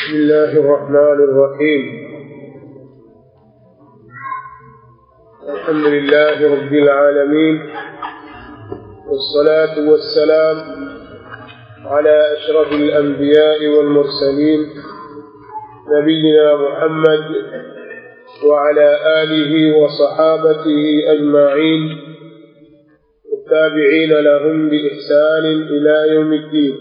بسم الله الرحمن الرحيم الحمد لله رب العالمين والصلاة والسلام على أشرف الأنبياء والمرسلين نبينا محمد وعلى آله وصحابته أجمعين والتابعين لهم بإحسان إلى يوم الدين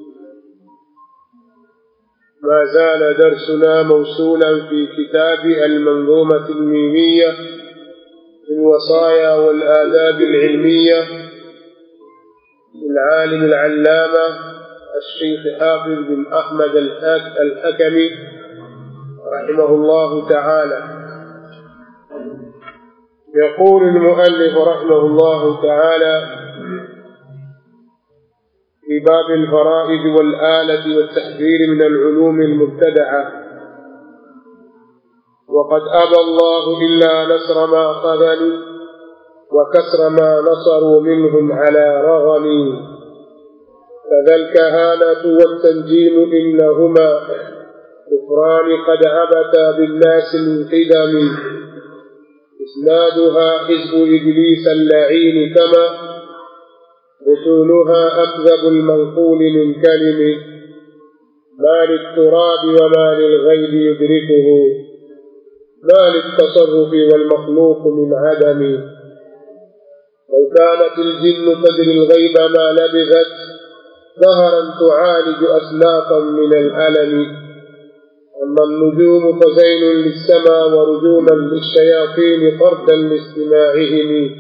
ما زال درسنا موصولا في كتاب المنظومة الميمية في الوصايا والآداب العلمية للعالم العلامة الشيخ حافظ بن أحمد الحكمي رحمه الله تعالى يقول المؤلف رحمه الله تعالى في باب الفرائض والآلة والتحذير من العلوم المبتدعة وقد أبى الله إلا نصر ما خذلوا وكسر ما نصروا منهم على رغم فذا الكهانة والتنجيم إنهما كفران قد عبتا بالناس من قدم إسنادها حزب إبليس اللعين كما أصولها أكذب المنقول من كلم ما للتراب وما للغيب يدركه ما للتصرف والمخلوق من عدم لو كانت الجن تدري الغيب ما لبثت ظهرا تعالج أسلاقا من الألم أما النجوم فزين للسماء ورجوما للشياطين طردا لاستماعهم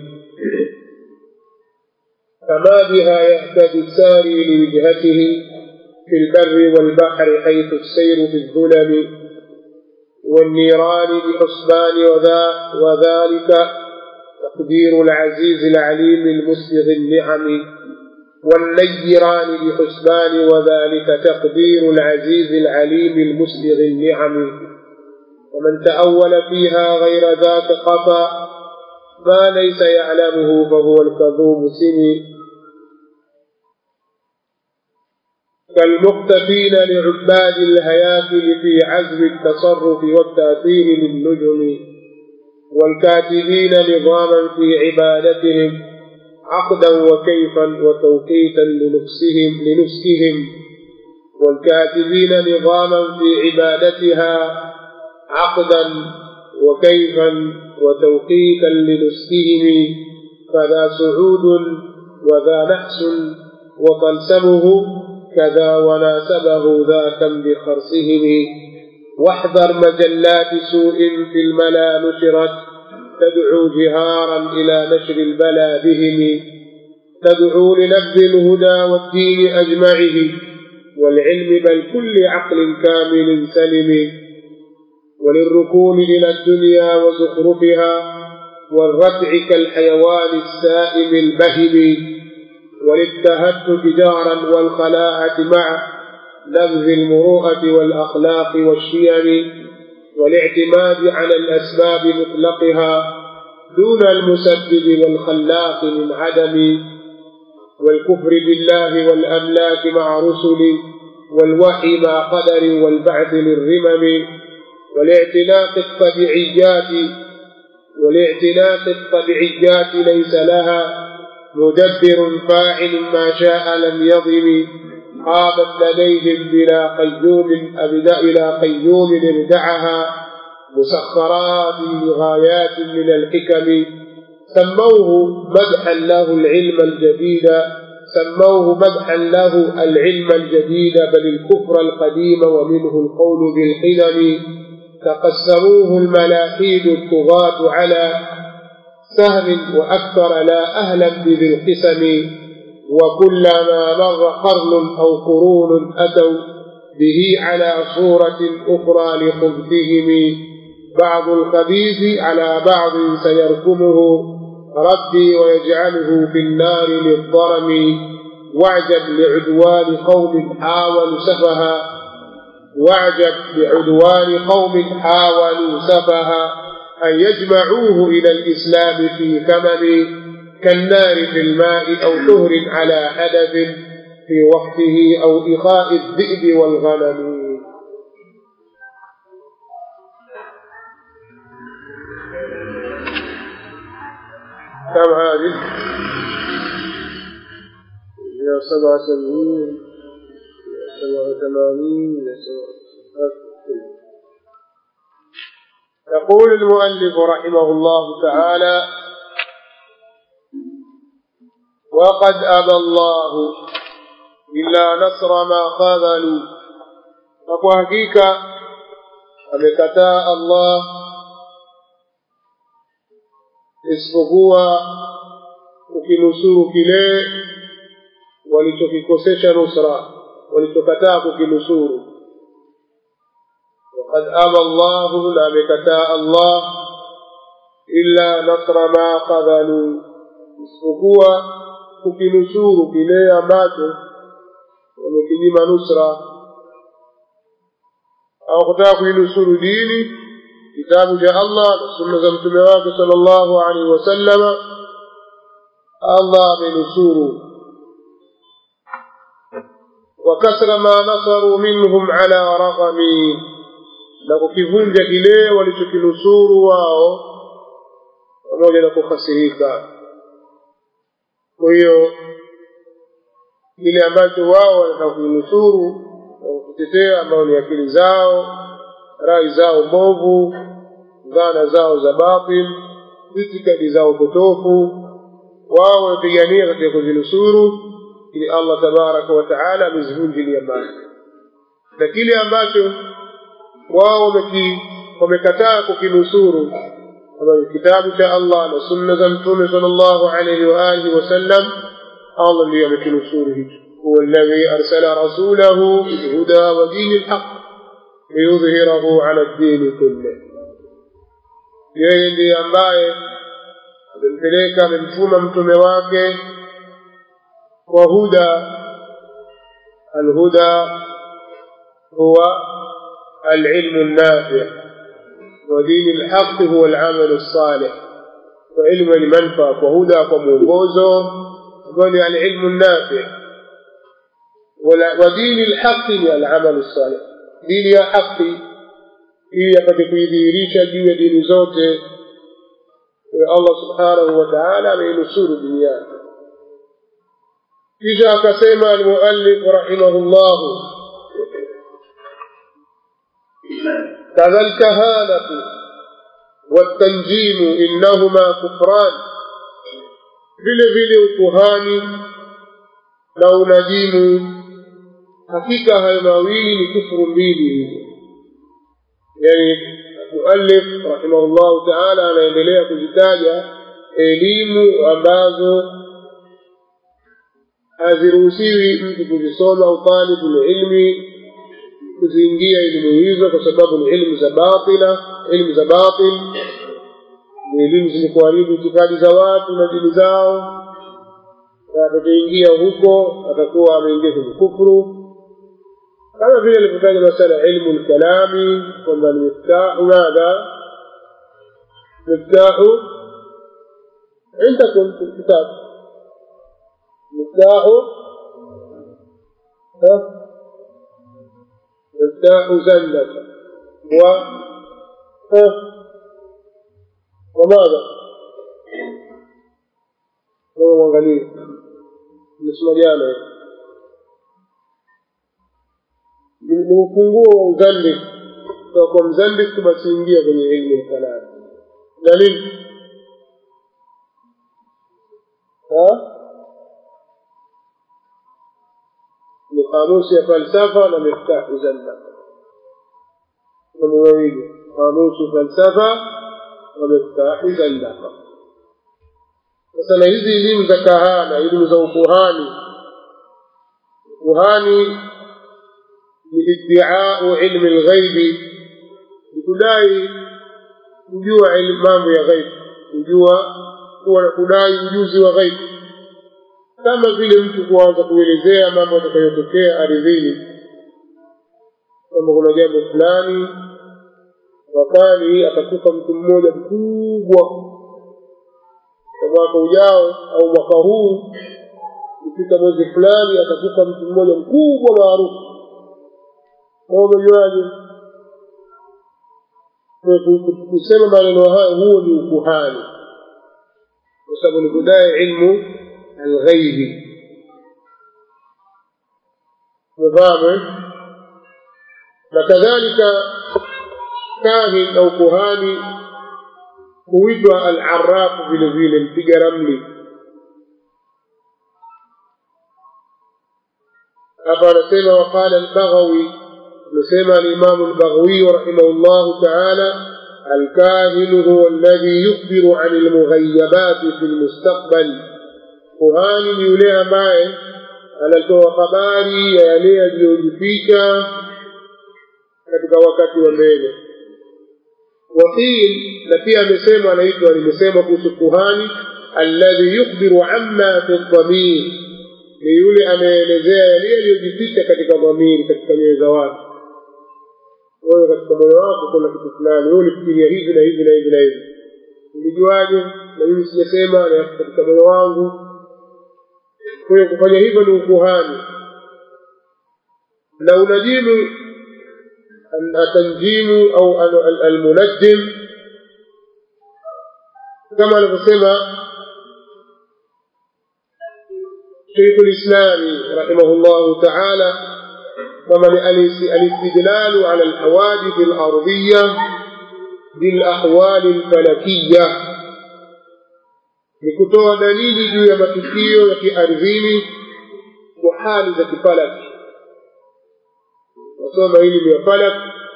فما بها يهتدي الساري لوجهته في البر والبحر حيث السير في الظلم والنيران بحسبان وذا وذلك تقدير العزيز العليم المسبغ النعم والنيران بحسبان وذلك تقدير العزيز العليم المسبغ النعم ومن تأول فيها غير ذاك قفا ما ليس يعلمه فهو الكذوب سني كالمختفين لعباد الهياكل في عزم التصرف والتأثير للنجم والكاتبين نظاما في عبادتهم عقدا وكيفا وتوقيتا لنفسهم لنفسهم والكاتبين نظاما في عبادتها عقدا وكيفا وتوقيتا لنسكهم فذا سعود وذا نحس وطلسمه كذا وناسبه ذاك بخرصهم واحذر مجلات سوء في الملا نشرت تدعو جهارا إلى نشر البلا بهم تدعو لنبذ الهدى والدين أجمعه والعلم بل كل عقل كامل سلم وللركون إلى الدنيا وزخرفها والردع كالحيوان السائم البهم وللتهتك جارا والخلاعة مع نبذ المروءة والأخلاق والشيم والاعتماد على الأسباب مطلقها دون المسبب والخلاق من عدم والكفر بالله والأملاك مع رسل والوحي مع قدر والبعث للرمم والاعتناق الطبيعيات والاعتناق الطبيعيات ليس لها مدبر فاعل ما شاء لم يضم قامت لديهم بلا قيوم أبدا إلى قيوم ابدعها مسخرات لغايات من الحكم سموه مدحا له العلم الجديد سموه مدحا له العلم الجديد بل الكفر القديم ومنه القول بالقدم تقسموه الملاحيد الطغاة على سهم وأكثر لا أهلا بذي القسم وكلما مر قرن أو قرون أتوا به على صورة أخرى لخبثهم بعض الخبيث على بعض سيركمه ربي ويجعله في النار للضرم واعجب لعدوان قوم حاولوا سفها واعجب لعدوان قوم حاولوا سفها أن يجمعوه إلى الإسلام في كمم كالنار في الماء أو طهر على حدث في وقته أو إخاء الذئب والغنم كم هذه؟ إلى سبعة سبعين إلى سبعة ثمانين إلى سبعة يقول المؤلف رحمه الله تعالى وقد أبى الله إلا نصر ما خذلوا فكو حقيقة amekataa Allah isipokuwa kukinusuru kile walichokikosesha nusra walichokataa kukinusuru وقد أبى الله لا بكتاء الله إلا نصر ما خذلوا isipokuwa kukinusuru kile ambacho wamekinyima nusra au kutaka kuinusuru dini kitabu cha Allah na sunna za mtume wake sallallahu alaihi wasallama Allah amenusuru وكسر ما نصروا منهم على رغم na kukivunja kile walichokinusuru wao pamoja na kukhasirika kwa hiyo kile ambacho wao wanataka kuinusuru na kutetea ambao ni akili zao rai zao mbovu dhana zao za batil itikadi zao potofu wao wamepigania katika kuzinusuru ili allah tabaraka wa taala amezivunjilia mbali na kile ambacho wao wamekataa kukinusuru ambayo kitabu cha allah na sunna za mtume sal llahu alaihi waalihi wasallam allah ndiyo amekinusuru hicho huwa alladhi arsala rasulahu bilhuda wa dini lhaq liyudhhirahu ala ddini kullih yeye ndiye ambaye amempeleka amemtuma mtume wake kwa huda alhuda huwa العلم النافع ودين الحق هو العمل الصالح وعلم المنفعة وهدى ومونغوزو وقال العلم النافع ودين الحق هو العمل الصالح دين يا حقي هي قد kuidhihirisha juu ya dini zote Allah subhanahu wa ta'ala ameinusuru dini yake kisha akasema almuallif rahimahullahu كذا الكهانة والتنجيم إنهما كفران vile vile ukuhani na unajimu hakika hayo mawili ni kufuru mbili hizo yani muallif rahimahullahu taala anaendelea kuzitaja elimu ambazo haziruhusiwi mtu kuzisoma au talibu lilmi kuziingia elimu hizo kwa sababu ni elimu za batila elimu za batil ni elimu zenye kuharibu itikadi za watu na dini zao na atakaingia huko atakuwa ameingia kwenye kufuru kama vile alivyotaja masala ya ilmu lkalami kwamba ni miftahu madha miftahu عندكم في الكتاب مفتاح مفتاح زلة و وماذا؟ هو مwangalie nimesoma jana ni ufunguo wa uzandi kutoka kwa mzandik basi ingia kwenye ilmu lkalami dalili ni kamusi ya falsafa na miftahu zanna mambo mawili kamusu falsafa na miftahu zanna sasa na hizi elimu za kahana elimu za ukuhani ukuhani ni iddiau ilmi lghaibi ni kudai kujua mambo ya ghaibi kujua kuwa kudai ujuzi wa ghaibi kama vile mtu kuanza kuelezea mambo yatakayotokea ardhini kwamba kuna jambo fulani mwakani atakufa mtu mmoja mkubwa kwa mwaka ujao au mwaka huu ikifika mwezi fulani atakufa mtu mmoja mkubwa maarufu kama umejuaje kusema maneno hayo huo ni ukuhani kwa sababu ni kudai ilmu alghaibi umefahamu na kadhalika kahin au kuhani huitwa alarafu vile vile mpiga ramli hapa anasema waqala albaghawi amesema alimamu albaghawiyu rahimahu llahu taala الكاهن هو الذي يخبر عن المغيبات في المستقبل kuhani ni yule ambaye anatoa habari ya yale yaliyojificha katika wakati wa mbele waqil na pia amesema anaitwa limesema kuhusu kuhani alladhi yukhbiru amma fi dhamir ni yule anayeelezea yale yaliyojificha katika dhamiri katika nyoyo za watu wewe katika moyo wako kuna kitu fulani wewe ulifikiria hivi na hivi na hivi na hivi ulijuaje na mimi sijasema na katika moyo wangu kwa hiyo kufanya hivyo ni ukuhani na unajimu atanjimu au almunajjim kama anavyosema شيخ الإسلام رحمه الله تعالى ومن الاستدلال على الحوادث الأرضية بالأحوال الفلكية ni kutoa dalili juu ya matukio ya kiardhini kwa hali za kifalaki wasoma elimu ya falak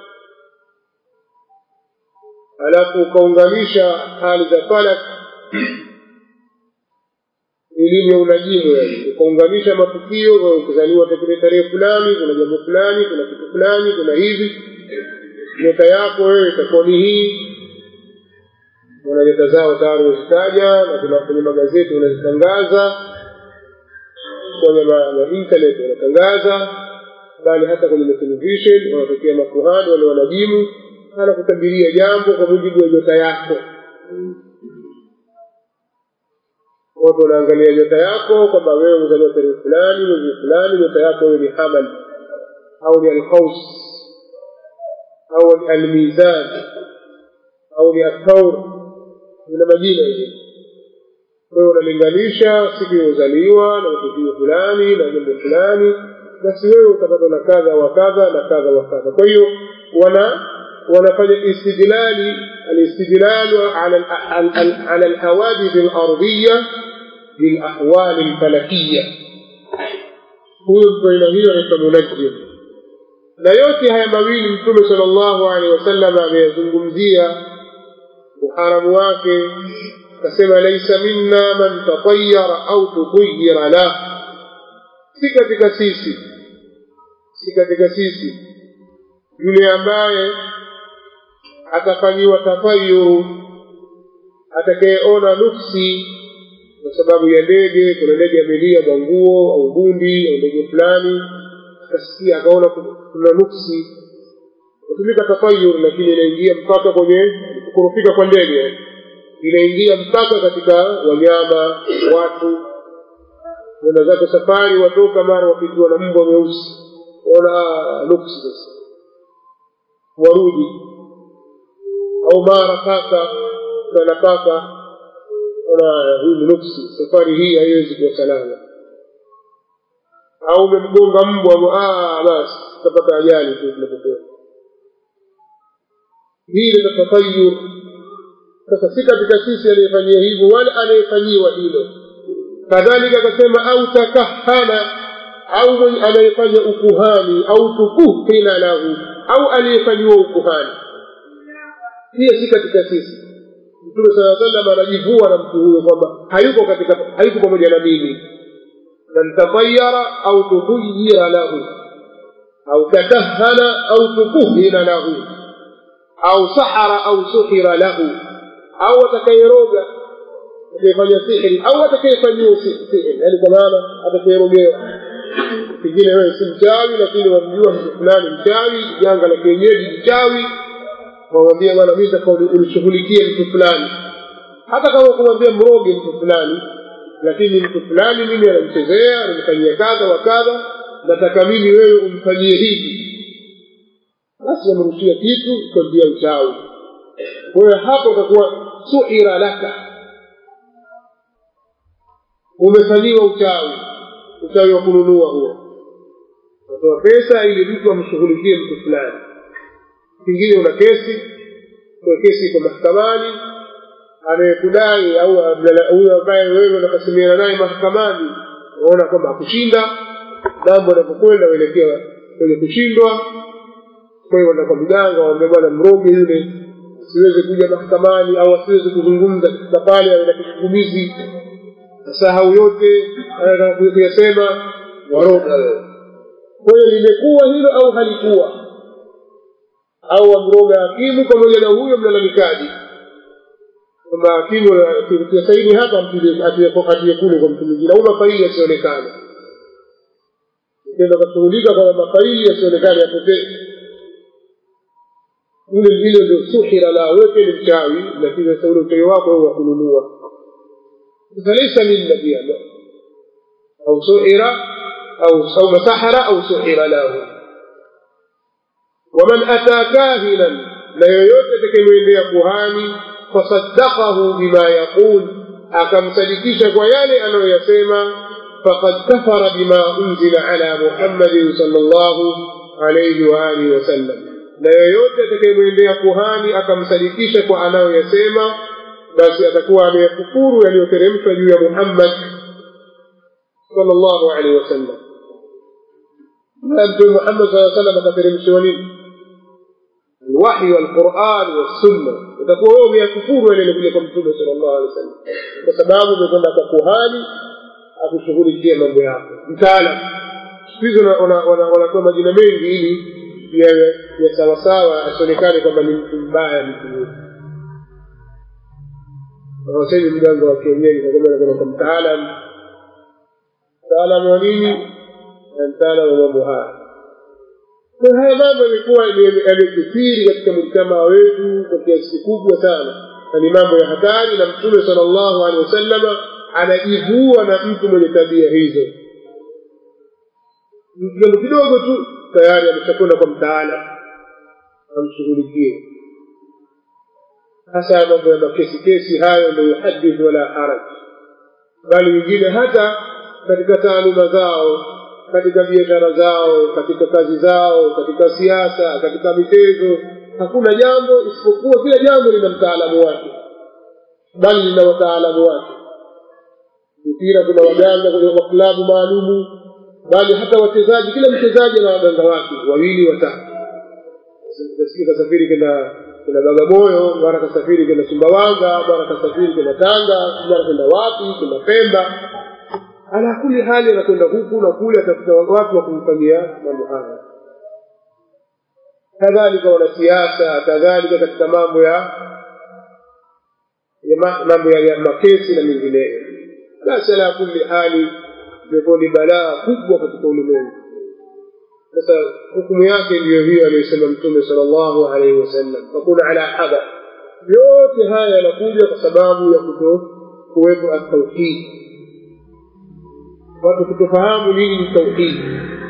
alafu ukaunganisha hali za falak elimu ya unajimu yani ukaunganisha matukio ukizaliwa tarehe tarehe fulani kuna jambo fulani kuna kitu fulani kuna hivi nyota yako wewe itakuwa ni hii wana nyota zao tayari wazitaja na kuna kwenye magazeti unazitangaza kwenye ma internet wanatangaza bali hata kwenye matelevishen wanatokea makuhani wale wanajimu anakutabiria jambo kwa mujibu wa nyota yako watu wanaangalia nyota yako kwamba wewe umezaliwa tarehe fulani mwezi fulani nyota yako wewe ni hamal au ni alqaus au ni almizan au ni athaur ina majina hivi kwa hiyo unalinganisha siku iliyozaliwa na matukio fulani na jambo fulani basi wewe utapata na kadha wa kadha na kadha wa kadha kwa hiyo wana wanafanya istidlali alistidlalu ala ala alhawadith alardhiya bilahwal alfalakiya huyo mtu aina hiyo anaitwa munajjim na yote haya mawili mtume sala llahu alehi wasallam ameyazungumzia uharamu wake akasema laisa minna man tatayara au tutuyira lah si katika sisi si katika sisi yule ambaye atafanyiwa tafayuru atakayeona nuksi kwa sababu ya ndege kuna ndege amelia mwa nguo au bundi au ndege fulani akasikia akaona kuna nuksi hutumika tafayur lakini inaingia mpaka kwenye kurufika kwa ndege inaingia mpaka katika wanyama watu wenda zake safari watoka mara wapitiwa na mbwa mweusi ona nuksi sasa warudi au mara paka kana paka ona hii ni nuksi safari hii haiwezi kuwa salama au umemgonga mbwa basi utapata ajali tu tunapokwenda hii ni tatayur sasa si katika sisi anayefanyia hivyo wala anayefanyiwa hilo kadhalika akasema au takahana au anayefanya ukuhani au tukuhina lahu au aliyefanyiwa ukuhani pia si katika sisi mtume saa salam anajivua na mtu huyo kwamba hayuko katika hayuko pamoja na mimi man tatayara au tutuyira lahu au takahana au tukuhina lahu au sahara au suhira lahu au atakayeroga atakayefanya sihiri au atakayefanyiwa sihiri yaani kwa maana atakayerogewa pengine wewe si mchawi lakini wamjua mtu fulani mchawi janga la kienyeji mchawi wamwambia bwana mi taka ulishughulikie mtu fulani hata kama kumwambia mroge mtu fulani lakini mtu fulani mimi anamchezea anamfanyia kadha wa kadha nataka mimi wewe umfanyie hivi basi wamrushia kitu kwa njia uchawi kwa hiyo hapo utakuwa suhira laka umefanyiwa uchawi uchawi wa kununua huo unatoa pesa ili mtu amshughulikie mtu fulani pengine una kesi kwa kesi iko mahakamani anayekudai au huyo ambaye wewe unakasimiana naye mahakamani unaona kwamba akushinda mambo yanapokwenda uelekea kwenye kushindwa kwa hiyo wenda kwa mganga waambia bwana mroge yule asiweze kuja mahakamani au asiweze kuzungumza katika pale awe na kigugumizi sahau yote anataka kuyasema waroga wewe kwa hiyo limekuwa hilo au halikuwa au wamroga hakimu pamoja na huyo mlalamikaji kwamba hakimu akitia saini hapa atie kule kwa mtu mwingine au mafaili yasionekane kenda kashughulika kwamba mafaili yasionekane yapotee ule vile ndio suhira la wewe ni mchawi lakini sasa ule uchawi wako wewe wa kununua sasa laysa minna pia au suhira au au masahara au suhira lahu waman ata kahinan na yoyote atakayemwendea kuhani fasaddaqahu bima yaqul akamsadikisha kwa yale anayoyasema faqad kafara bima unzila ala muhammadin sallallahu alayhi wa alihi wasallam na yoyote atakayemwendea kuhani akamsadikisha kwa anayoyasema basi atakuwa ameyakufuru yaliyoteremshwa juu ya muhammad sallallahu alaihi wasallam na mtume muhammad saa salam akateremshiwa nini الوحي والقرآن والسنة utakuwa wewe umeyakufuru yale yalikuja kwa mtume sallallahu alaihi wasallam kwa sababu umekwenda kwa kuhani akushughulikia mambo yako mtaalam siku hizi wanatoa majina mengi ili yawe ya sawasawa asionekane kwamba ni mtu mbaya mtu huyu hawasemi mganga wa kienyeji nakwenda kwa mtaalam mtaalam wa nini na mtaalam wa mambo haya kwa haya mambo yamekuwa yamekithiri katika mujtamaa wetu kwa kiasi kikubwa sana na ni mambo ya hatari na mtume sala llahu alehi wasallama anajivua na mtu mwenye tabia hizo jambo kidogo tu tayari ameshakwenda kwa mtaala amshughulikie hasa mambo ya makesi kesi hayo ndo yuhadith wala haraj bali wengine hata katika taaluma zao katika biashara zao katika kazi zao katika siasa katika michezo hakuna jambo isipokuwa kila jambo lina mtaalamu wake bali lina wataalamu wake mpira kuna waganga kwa klabu maalumu bali hata wachezaji kila mchezaji ana waganga wake wawili watatu kasikia kasafiri kenda kenda bagamoyo mara kasafiri kenda sumbawanga mara kasafiri kenda tanga mara kenda wapi kenda pemba ala kuli hali anakwenda huku na kule atafuta watu wa kumfanyia mambo haya kadhalika wanasiasa kadhalika katika mambo ya mambo ya makesi na mengineyo basi ala kuli hali imekuwa ni balaa kubwa katika ulimwengu sasa hukumu yake ndiyo hiyo aliyosema mtume sala llahu alaihi wasallam fakuna ala hadar yote haya yanakuja kwa sababu ya kuto kuwepo atauhidi watu kutofahamu nini ni tauhidi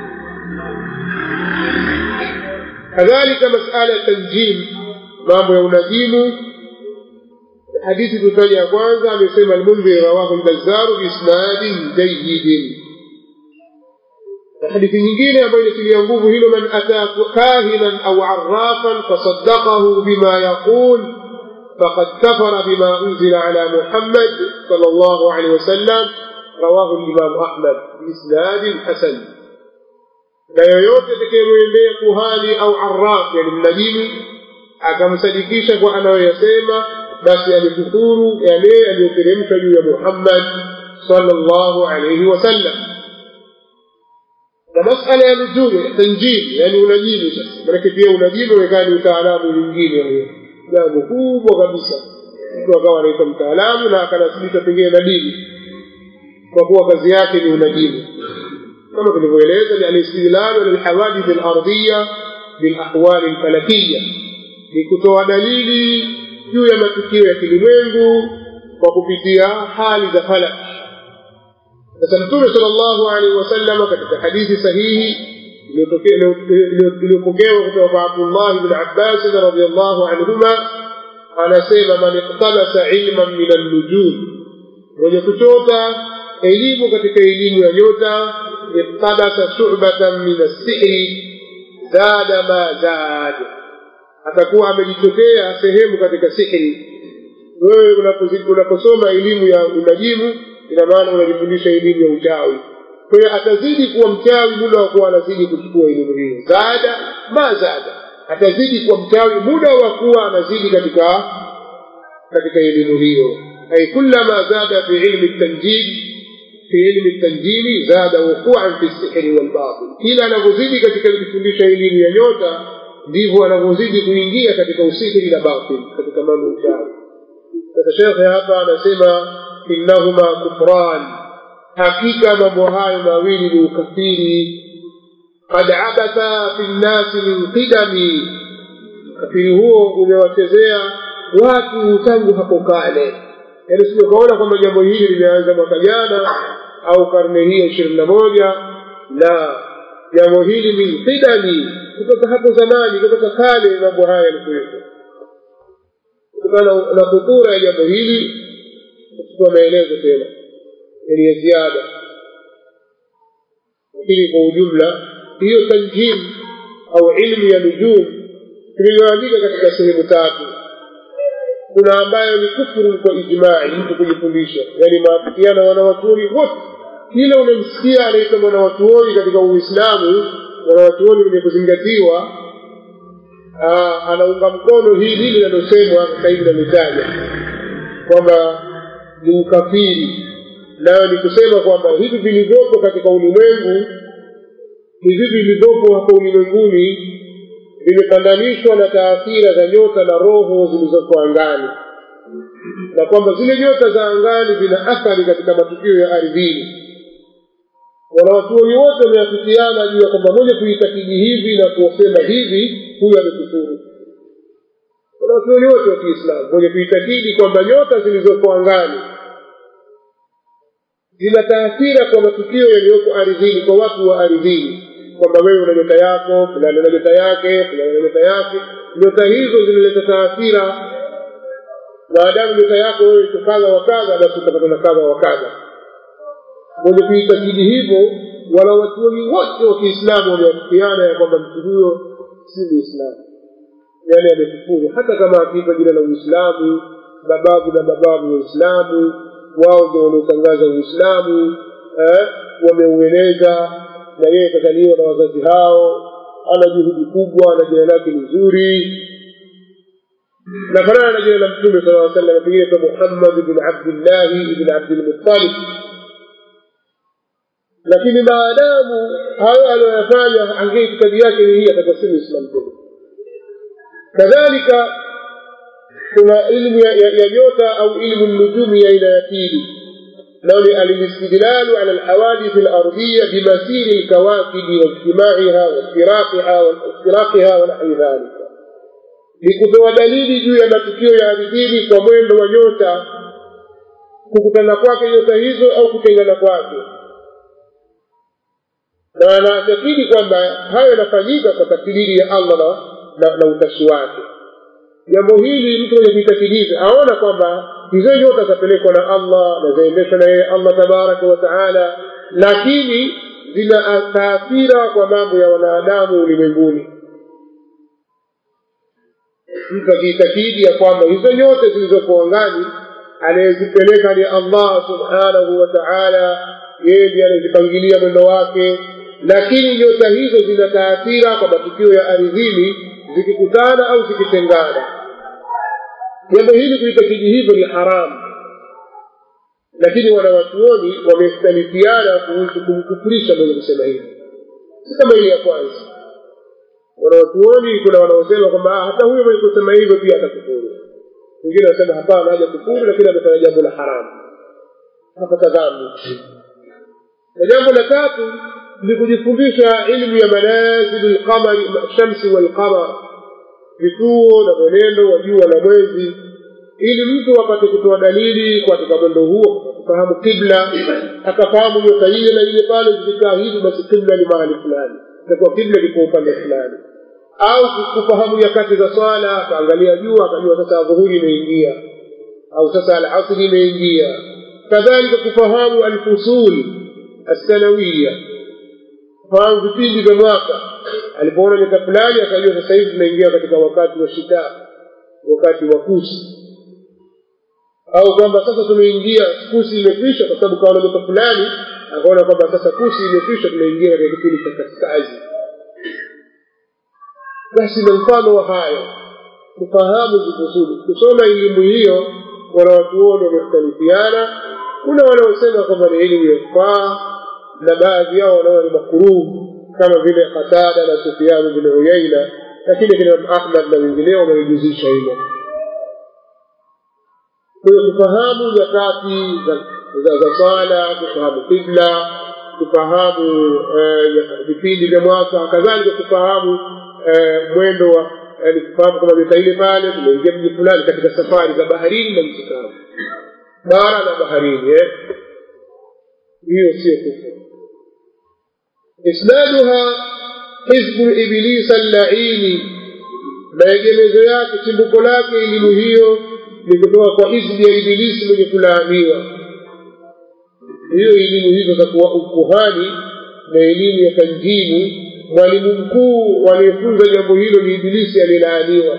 kadhalika masala ya tanjim mambo ya unajimu hadithi tutaja ya kwanza amesema almundhir rawahu lbazaru biisnadin jayidin hadithi nyingine ambayo inatilia nguvu hilo man ata kahinan au arafan fasaddaqahu bima yaqul فقد كفر بما أنزل على محمد صلى الله عليه وسلم رواه الإمام أحمد بإسناد حسن na yoyote atakayemwendea kuhani au arraf yani mnajimi akamsadikisha kwa anayoyasema basi amekufuru yale aliyoteremshwa juu ya muhammad salllahu alaihi wasallam na masala ya nujumi tanjimi yani unajimu sasa manake pia unajimu umekaa ni utaalamu mwingine huyo jambo kubwa kabisa mtu akawa anaitwa mtaalamu na akanasibishwa pengine na dini kwa kuwa kazi yake ni unajimu kama tulivyoeleza ni alistidlalu ala lhawadith alardhiya bilahwali lfalakiya ni kutoa dalili juu ya matukio ya kilimwengu kwa kupitia hali za falak sasa mtume sala llahu alaihi wasalama katika hadithi sahihi iliyopokewa kutoka kwa abdullahi bni abbasin radiallahu anhuma anasema man iktabasa ilman min annujum mwenye kuchota elimu katika elimu ya nyota iqtabasa shubatan min assihri zada ma zad atakuwa amejichotea sehemu katika sihri wewe unaposoma elimu ya unajimu ina maana unajifundisha elimu ya uchawi kwa hiyo atazidi kuwa mchawi muda wa kuwa anazidi kuchukua elimu hiyo zada ma zada atazidi kuwa mchawi muda wa kuwa anazidi katika katika elimu hiyo ay kullama zada fi ilmi tanjid fi ilmi tanjimi zada wuquan fi sihri walbatil kila anavyozidi katika kujifundisha elimu ya nyota ndivyo anavyozidi kuingia katika usihiri na batil katika mambo uchawi sasa shekhe hapa anasema innahuma kufran hakika mambo hayo mawili ni ukafiri qad abatha fi nnasi min qidami ukafiri huo umewachezea watu tangu hapo kale yaani sije ukaona kwamba jambo hili limeanza mwaka jana au karne hii ya ishirini na moja na jambo hili min qidami kutoka hapo zamani kutoka kale mambo haya yalikuwepo kutokana na khutura ya jambo hili kuchukua maelezo tena yani ya ziada lakini kwa ujumla hiyo tanjim au ilmu ya nujum tuliyoandika katika sehemu tatu kuna ambayo ni kufuru kwa ijmai mtu kujifundisha yaani maafikiana wanawachuoni wote kila unamsikia anaitwa mwanawachuoni katika uislamu mwanawachuoni wenye kuzingatiwa anaunga mkono hili linalosemwa sasa hivi nalitaja kwamba ni ukafiri nayo ni kusema kwamba hivi vilivyopo katika ulimwengu hivi vilivyopo hapa ulimwenguni vimepandanishwa na taathira za nyota na roho zilizoko angani na kwamba zile nyota za angani zina athari katika matukio ya ardhini wanawachuoni wote wameafikiana juu ya kwamba moja kuitakidi hivi na kusema hivi huyo amekufuru wanawachuoni wote wa kiislamu mwenye kuitakidi kwamba nyota zilizoko angani zina taathira kwa matukio yaliyoko ardhini kwa watu wa ardhini kwamba wewe una nyota yako fulani una nyota yake fulani una nyota yake nyota hizo zinaleta taathira maadamu nyota yako wewe iko kadha wa kadha basi utapata na kadha wa kadha mwenye kuitakidi hivyo wanawachuoni wote wa kiislamu wameafikiana ya kwamba mtu huyo si muislamu yaani amekufuru hata kama akiipa jina la uislamu mababu na mababu wa uislamu wao ndio wanaotangaza uislamu eh, wameueneza na yeye kazaliwa na wazazi hao ana juhudi kubwa na jina lake ni zuri nafanana na jina la mtume sala aa sallam pengine kwa muhammad ibn abdillahi ibn abdilmuttalib lakini maadamu hayo aliyoyafanya angie itikadi yake ni hii atakuwa si muislam tena kadhalika kuna ilmu ya, ya, ya nyota au ilmu nujumi ya aina ya pili nao ni alistidlalu ala alhawadith alardiya bimasiri lkawakibi waijtimaiha waftiraqiha wanahwi dhalika ni kutoa dalili juu ya matukio ya ardhini kwa mwendo wa nyota kukutana kwake nyota hizo au kutengana kwake na anaatakidi kwamba hayo yanafanyika kwa takdiri ya allah na, na, na utashi wake jambo hili mtu mwenye kuitakiliza aona kwamba hizo nyota zapelekwa na allah na zaendeshwa na yeye allah tabaraka wa taala lakini zina taathira kwa mambo ya wanadamu ulimwenguni mtu akiitakidi ya kwamba hizo nyote zilizoko angani anayezipeleka ni allah subhanahu wa taala yeye ndiye anayezipangilia mwendo wake lakini nyota hizo zina taathira kwa matukio ya ardhini zikikutana au zikitengana jambo hili kuitakidi hivyo ni haramu lakini wanawachuoni wamekhtalifiana kuhusu kumkufurisha mwenye kusema hivyo si kama ile ya kwanza wanawachuoni kuna wanaosema kwamba hata huyo mwenye kusema hivyo pia atakufuru wengine wanasema hapana haja kufuru lakini amefanya jambo la haramu hapata dhambi na jambo la tatu ni kujifundisha ilmu ya manazilu lqamari shamsi walqamar vituo na mwenendo wa jua na mwezi ili mtu apate kutoa dalili katika mwendo huo kufahamu kibla akafahamu nyota ile na ile pale zikikaa hivi basi kibla ni mahali fulani itakuwa kibla liko upande fulani au kufahamu nyakati za swala akaangalia jua akajua sasa adhuhuri imeingia au sasa alasri imeingia kadhalika kufahamu alfusul assanawiya kufahamu vipindi vya mwaka alipoona miaka fulani akajua sasa hivi tunaingia katika wakati wa shita wakati wa kusi au kwamba sasa tumeingia kusi imekwisha kwa sababu kaona miaka fulani akaona kwamba sasa kusi imekwisha tunaingia katika kipindi cha kaskazi basi na mfano wa hayo kufahamu vizuri kusoma elimu hiyo wanawachuoni wamekhtalifiana kuna wanaosema kwamba ni elimu yafaa na baadhi yao wanaona ni makuruhu kama vile qatada na sufianu bin uyaina lakini kina ahmad na wengineo wamejuzisha hilo kwahiyo kufahamu nyakati za, za swala kufahamu qibla kufahamu vipindi vya mwaka kadhalika kufahamu mwendo wa yani kufahamu kwamba miaka ile pale tumeingia mji fulani katika safari za baharini na nchi kavu bara na baharini eh? hiyo sio kufuru isnaduha hizbu ibilisa llaini maegemezo yake chimbuko lake elimu hiyo ni kutoka kwa hizbu ya ibilisi mwenye kulaaniwa hiyo elimu hizo za kuwa ukuhani na elimu ya tanjimu mwalimu mkuu aliyefunza jambo hilo ni ibilisi aliyelaaniwa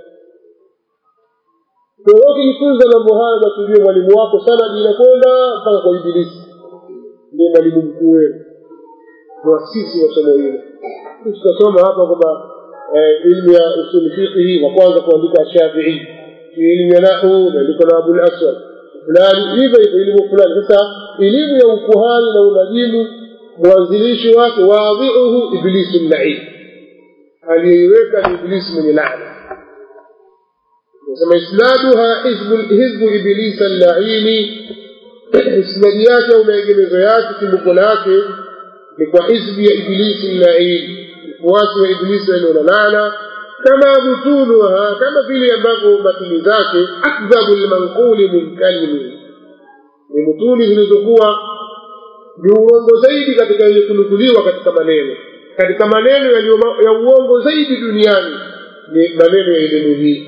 kwa ukijifunza mambo haya basi mwalimu wako sana inakwenda mpaka kwa ibilisi ndiye mwalimu mkuu wenu muasisi wa somo hilo tutasoma hapa kwamba ilmu ya usuli fiqhi wa kwanza kuandika shafii elimu ya nahu imeandikwa na abul aswad fulani hivyo hivyo elimu fulani sasa elimu ya ukuhani na unajimu mwanzilishi wake wadhiuhu iblisu llain aliyeiweka ni iblisi mwenye laana nasema isnaduha hizbu iblisa llaini isnadi yake au maegemezo yake chimbuko lake ni kwa hizbi ya iblisi llain mfuasi wa iblisi walio na laana kama butuluha kama vile ambavyo batili zake akdhabu lmanquli min kalimi ni mutuli zilizokuwa ni uongo zaidi katika yenye kunukuliwa katika maneno katika maneno ya uongo zaidi duniani ni maneno ya elimu hii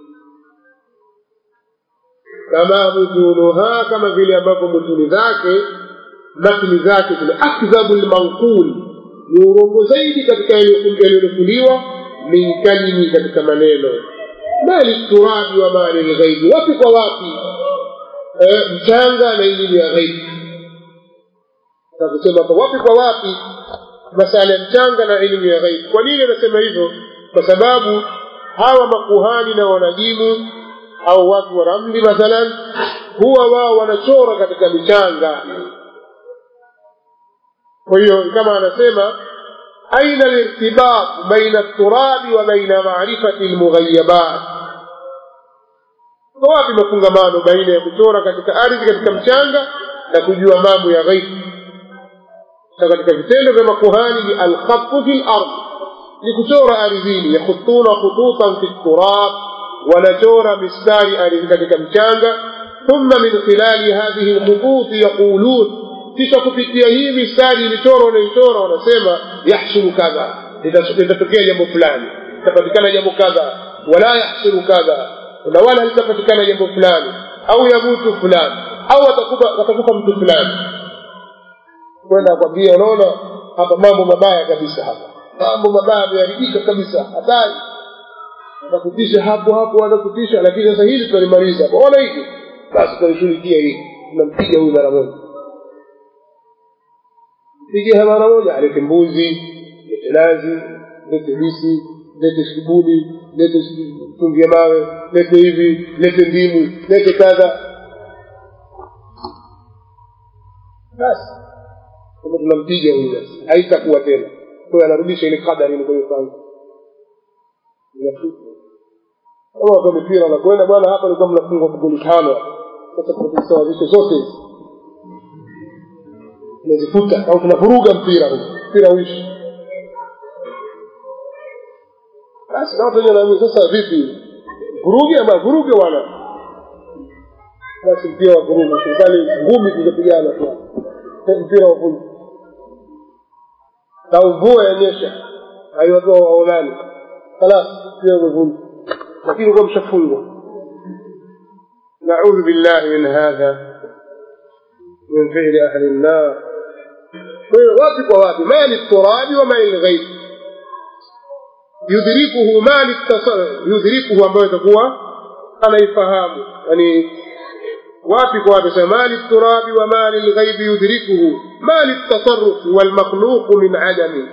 kama mutuluha kama vile ambavyo mutuli zake matni zake zile akdhabu lmanqul ni urongo zaidi katika yaliyonukuliwa min kalimi katika maneno mali turabi wa mali lghaibi wapi kwa wapi e, mchanga na elimu ya ghaibi takusema hapa wapi kwa wapi masala ya mchanga na elimu ya ghaibi kwa nini anasema hivyo kwa sababu hawa makuhani na wanajimu au watu wa ramli mathalan huwa wao wanachora katika michanga kwa hiyo kama anasema aina lirtibat baina turabi wa baina marifati lmughayabat kwa wapi mafungamano baina ya kuchora katika ardhi katika mchanga na kujua mambo ya ghaibu na katika vitendo vya makuhani ni alkhatu fi lard ni kuchora ardhini yakhutuna khututan fi turab wanachora mistari ardhi katika mchanga thumma min khilali hadhihi lkhututi yaqulun kisha kupitia hii mistari ilichoro wanaichora wanasema yahsulu kadha litatokea jambo fulani litapatikana jambo kadha wala yahsulu kadha na wala litapatikana jambo fulani au yamutu fulani au atakufa mtu fulani kwenda akwambia unaona hapa mambo mabaya kabisa hapa mambo mabaya yameharibika kabisa hatari anakutisha hapo hapo anakutisha lakini sasa hili tutalimaliza ona hivi basi tutalishughulikia hili tunampiga huyu mara moja pige mara moja alete mbuzi lete nazi lete bisi lete shibuni lete chumvi ya mawe lete hivi lete ndimu lete kadha basi kama tunampiga huyu basi haitakuwa tena kwayo anarudisha ile kadari ilikuifanya kama watu wa mipira wanakwenda bwana hapa ilikuwa mnafungwa kugoli tano sasa tunazisawazisha zote hizi tunazifuta au tunavuruga mpira huu mpira uishi basi na watu wenyewe wanaamini sasa vipi vuruge ama vuruge bwana basi mpira wa vurugu serikali ngumi zingepigana tu mpira wa vurugu na mvua yanyesha haiwatoa waonani halas mpira umevunja lakini kuwa mshafungwa naudhu billahi min hadha min fi'li ahli an-nar kwa hiyo wapi kwa wapi ma liturabi wa ma lilghaib yudrikuhu ma litasarruf yudrikuhu ambayo itakuwa anaifahamu yani wapi kwa wapi sema ma liturabi wa ma lilghaib yudrikuhu ma litasarruf wal makhluq min adami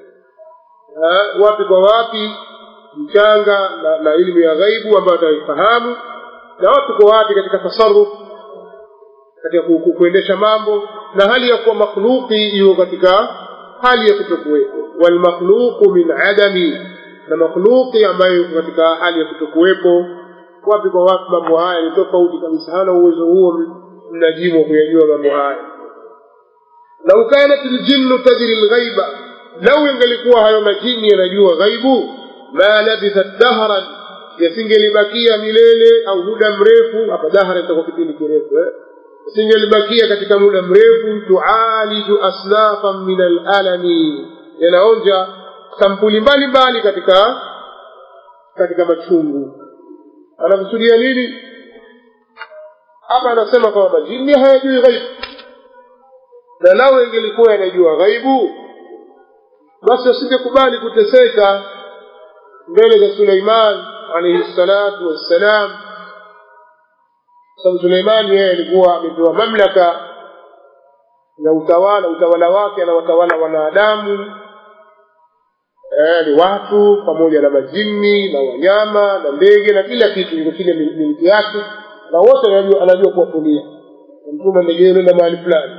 wapi kwa wapi mchanga na, na ilmu ya ghaibu ambayo ataifahamu na wapi kwa wapi katika tasarruf katika kuendesha mambo na hali ya kuwa makhluqi iko katika hali ya kutokuwepo walmakhluqu min adami na makhluqi ambayo iko katika hali ya kutokuwepo wapi kwa wapi mambo haya ni tofauti kabisa hana uwezo huo mnajimu wa kuyajua mambo haya lau kanat ljinnu tajri lghaiba lau ingelikuwa hayo majini yanajua ghaibu ma labithat dahran yasingelibakia milele au muda mrefu hapa dahra itakuwa kipindi kirefu eh? singelibakia katika muda mrefu tualiju asnafan min alalami yanaonja sampuli mbalimbali katika katika machungu anakusudia nini hapa anasema kwamba majini hayajui ghaibu na lao ingelikuwa yanajua ghaibu basi asingekubali kuteseka mbele za suleiman alaihi salatu wassalam sababu Suleimani yeye alikuwa amepewa mamlaka ya utawala, utawala wake anawatawala wanadamu eh, ni watu pamoja na majini na wanyama na ndege na kila kitu iko chini ya miliki yake, na wote anajua, anajua kuwatulia. Mtume ndege nenda mahali fulani,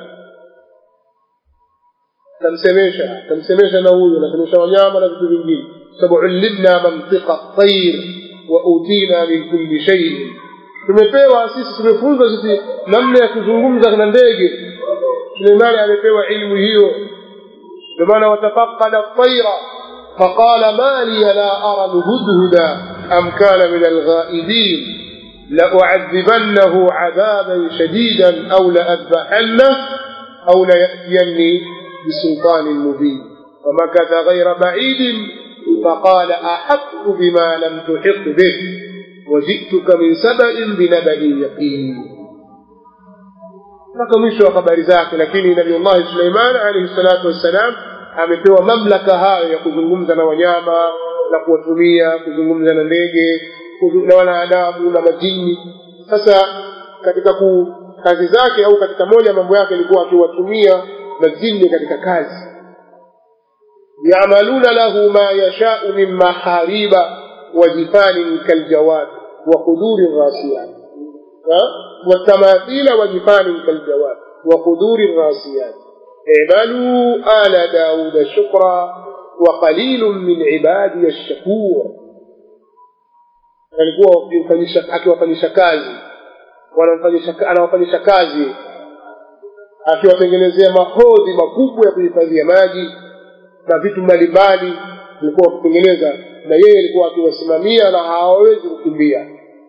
tamsemesha tamsemesha na huyu, anasemesha wanyama na vitu vingine, sababu ulimna mantiqa tayr wa utina min kulli shay'in tumepewa sisi tumefunzwa sisi namna ya kuzungumza na ndege suleimani amepewa ilmu hiyo ndio maana watafaqada taira faqala ma li la ara lhudhuda am kana min alghaibin لأعذبنه عذابا شديدا أو لأذبحنه أو ليأتيني بسلطان مبين فمكث غير بعيد فقال أحط بما لم تحط به وجئتك من سبأ بنبأ يقين mpaka mwisho wa habari zake lakini nabiullahi suleiman alaihi salatu wassalam amepewa mamlaka hayo ya kuzungumza na wanyama na kuwatumia kuzungumza na ndege na wanadamu na majini sasa katika ku, kazi zake au katika moja mambo yake ilikuwa akiwatumia majini katika kazi yamaluna lahu ma yashau min mahariba وجفان كالجواب وقدور الراسيات والتماثيل وجفان كالجواب وقدور الراسيات اعملوا آل داود شكرا وقليل من عبادي الشكور alikuwa akiwafanyisha kazi anawafanyisha kazi akiwatengenezea mahodhi makubwa ya kuhifadhia maji na vitu mbalimbali alikuwa wakitengeneza na yeye alikuwa akiwasimamia na hawawezi kukimbia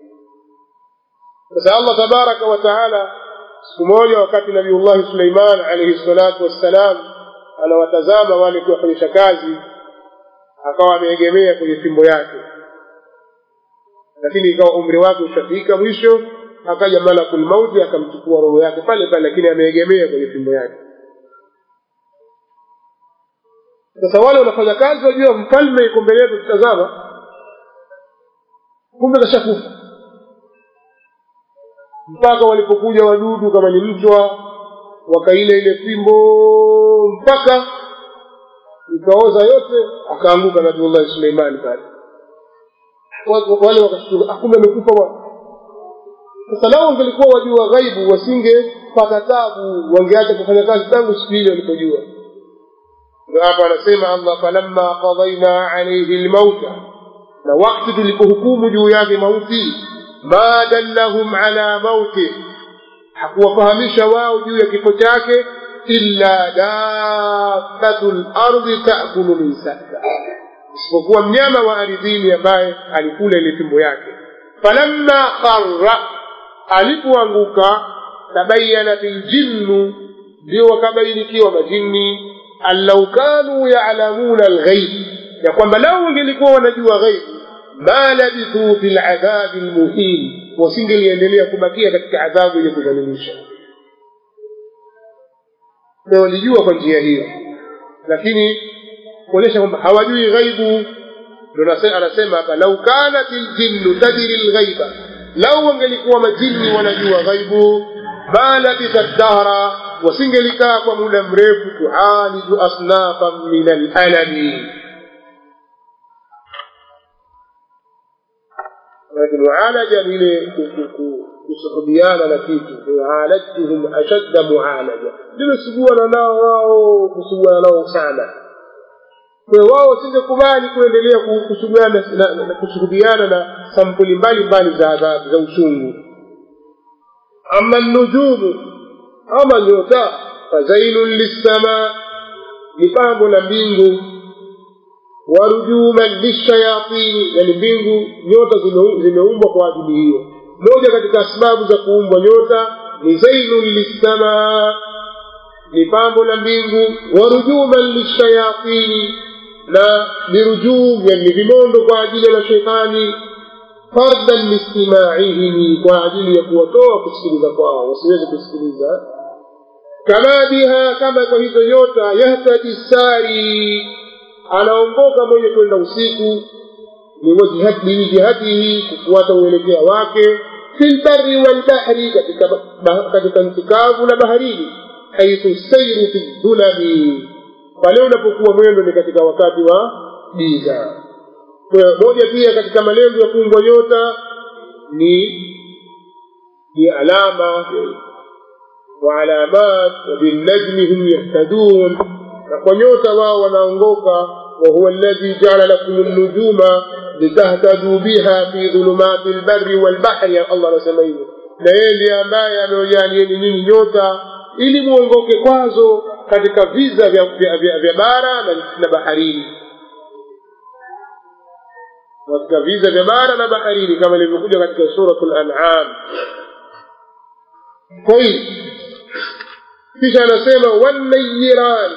sasa allah tabaraka wa taala siku moja wakati nabiullahi suleiman alaihi salatu wassalam anawatazama wale kuwafanyisha kazi akawa ameegemea kwenye fimbo yake lakini ikawa umri wake ushafika mwisho akaja malakul mauti akamchukua roho yake pale pale lakini ameegemea kwenye fimbo yake sasa wale wanafanya kazi wajua mfalme iko mbele yetu tutazama kumbe kashakufa mpaka walipokuja wadudu kama ni mchwa wakaila ile fimbo mpaka ikaoza yote akaanguka nabiullahi suleimani pale wale wakashtuka kumbe amekufa bwana sasa lao wangelikuwa wajua ghaibu wasingepata tabu wangeacha kufanya kazi tangu siku ile walipojua hapa anasema allah falamma qadaina alaihi lmauta na wakti tulipohukumu juu yake mauti ma dallahum ala mauti hakuwafahamisha wao juu ya kifo chake illa dabbatu lardi takulu min sahla isipokuwa mnyama wa ardhini ambaye alikula ile fimbo yake falamma kharra alipoanguka tabayanat ljinnu ndio wakabainikiwa majini an lau kanu yalamuna alghaib ya kwamba lau wangelikuwa wanajua ghaibu ma labithuu fi ladhabi lmuhin wasingeliendelea kubakia katika adhabu yenye kudhalilisha na walijua kwa njia hiyo lakini kuonyesha kwamba hawajui ghaibu ndo anasema hapa lau kanat ljinnu tadri lghaiba lau wangelikuwa majini wanajua ghaibu ma labitha dahra wasingelikaa kwa muda mrefu tualiju asnafan min alalami mualaja ni ile kusuhubiana na kitu alajtuhum ashadda mualaja limesuguana nao wao kusuguana nao sana kwa wao wasingekubali kuendelea kushuhudiana na sampuli mbalimbali za adhabu za uchungu ama nujumu ama nyota fazainun lissama ni pambo la mbingu warujuman lishayatini yani mbingu nyota zimeumbwa kwa ajili hiyo moja katika sababu za kuumbwa nyota ni zainun lissama ni pambo la mbingu warujuman lishayatini na birujum yani vimondo kwa ajili ya mashetani fardan listimaihim kwa ajili ya kuwatoa kusikiliza kwao wasiweze kusikiliza kama biha kama kwa hizo nyota yahtadi sari anaongoka mwenye kwenda usiku biwijihatihi kufuata uelekea wake fi lbari walbahri katika katika nchi kavu na baharini haithu sairu fi dhulami pale unapokuwa mwendo ni katika wakati wa giza moja pia katika malengo ya kuumbwa nyota ni ni alama waalamat wabinnajmi hum yahtadun na kwa nyota wao wanaongoka وهو الذي جعل لكم النجوم لتهتدوا بها في ظلمات البر والبحر يا الله نسميه na yeye ndiye ambaye amewajalieni nyinyi nyota ili muongoke kwazo katika viza vya, vya, vya, vya bara na, na baharini katika viza vya bara na baharini kama ilivyokuja katika suratu lanam kwa hiyo kisha anasema wannayiran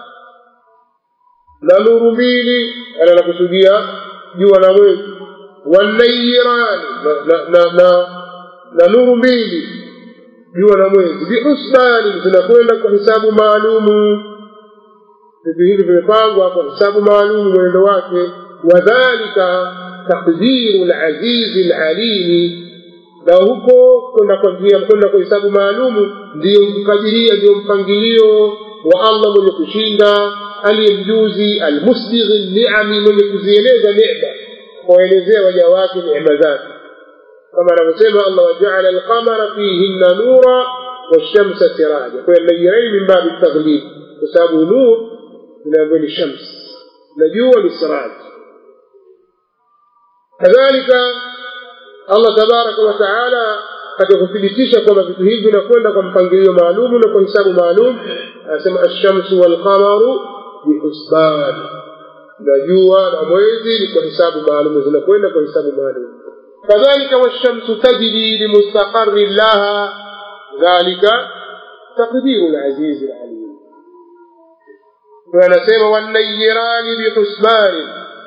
na nuru mbili anakusudia jua na mwezi wannayiran na, na, na, na nuru mbili jua na mwezi bihusbani zinakwenda kwa hisabu maalumu vitu hivi vimepangwa kwa hisabu maalumu mwenendo wake wadhalika takdiru lazizi lalimi na huko kwenda kwa njia kwenda kwa hisabu maalumu ndiyo kukadiria ndiyo mpangilio wa allah mwenye kushinda aliye mjuzi almusbighi niami mwenye kuzieleza nema kuwaelezea waja wake neema zake kama anavyosema allah wajaala alqamara fihinna nura washamsa siraja kwa nayirain min babi taghlib kwa sababu nur inaambiwa ni shams na jua ni siraj kadhalika allah tabaraka wa taala katika kuthibitisha kwamba vitu hivi vinakwenda kwa mpangilio maalumu na kwa hisabu maalum anasema alshamsu walqamaru bihusban na jua na mwezi ni kwa hisabu maalumu zinakwenda kwa hisabu maalum kadhalika washamsu tajri limustaqari laha dhalika taqdiru lazizi lalim anasema wannayirani bihusbani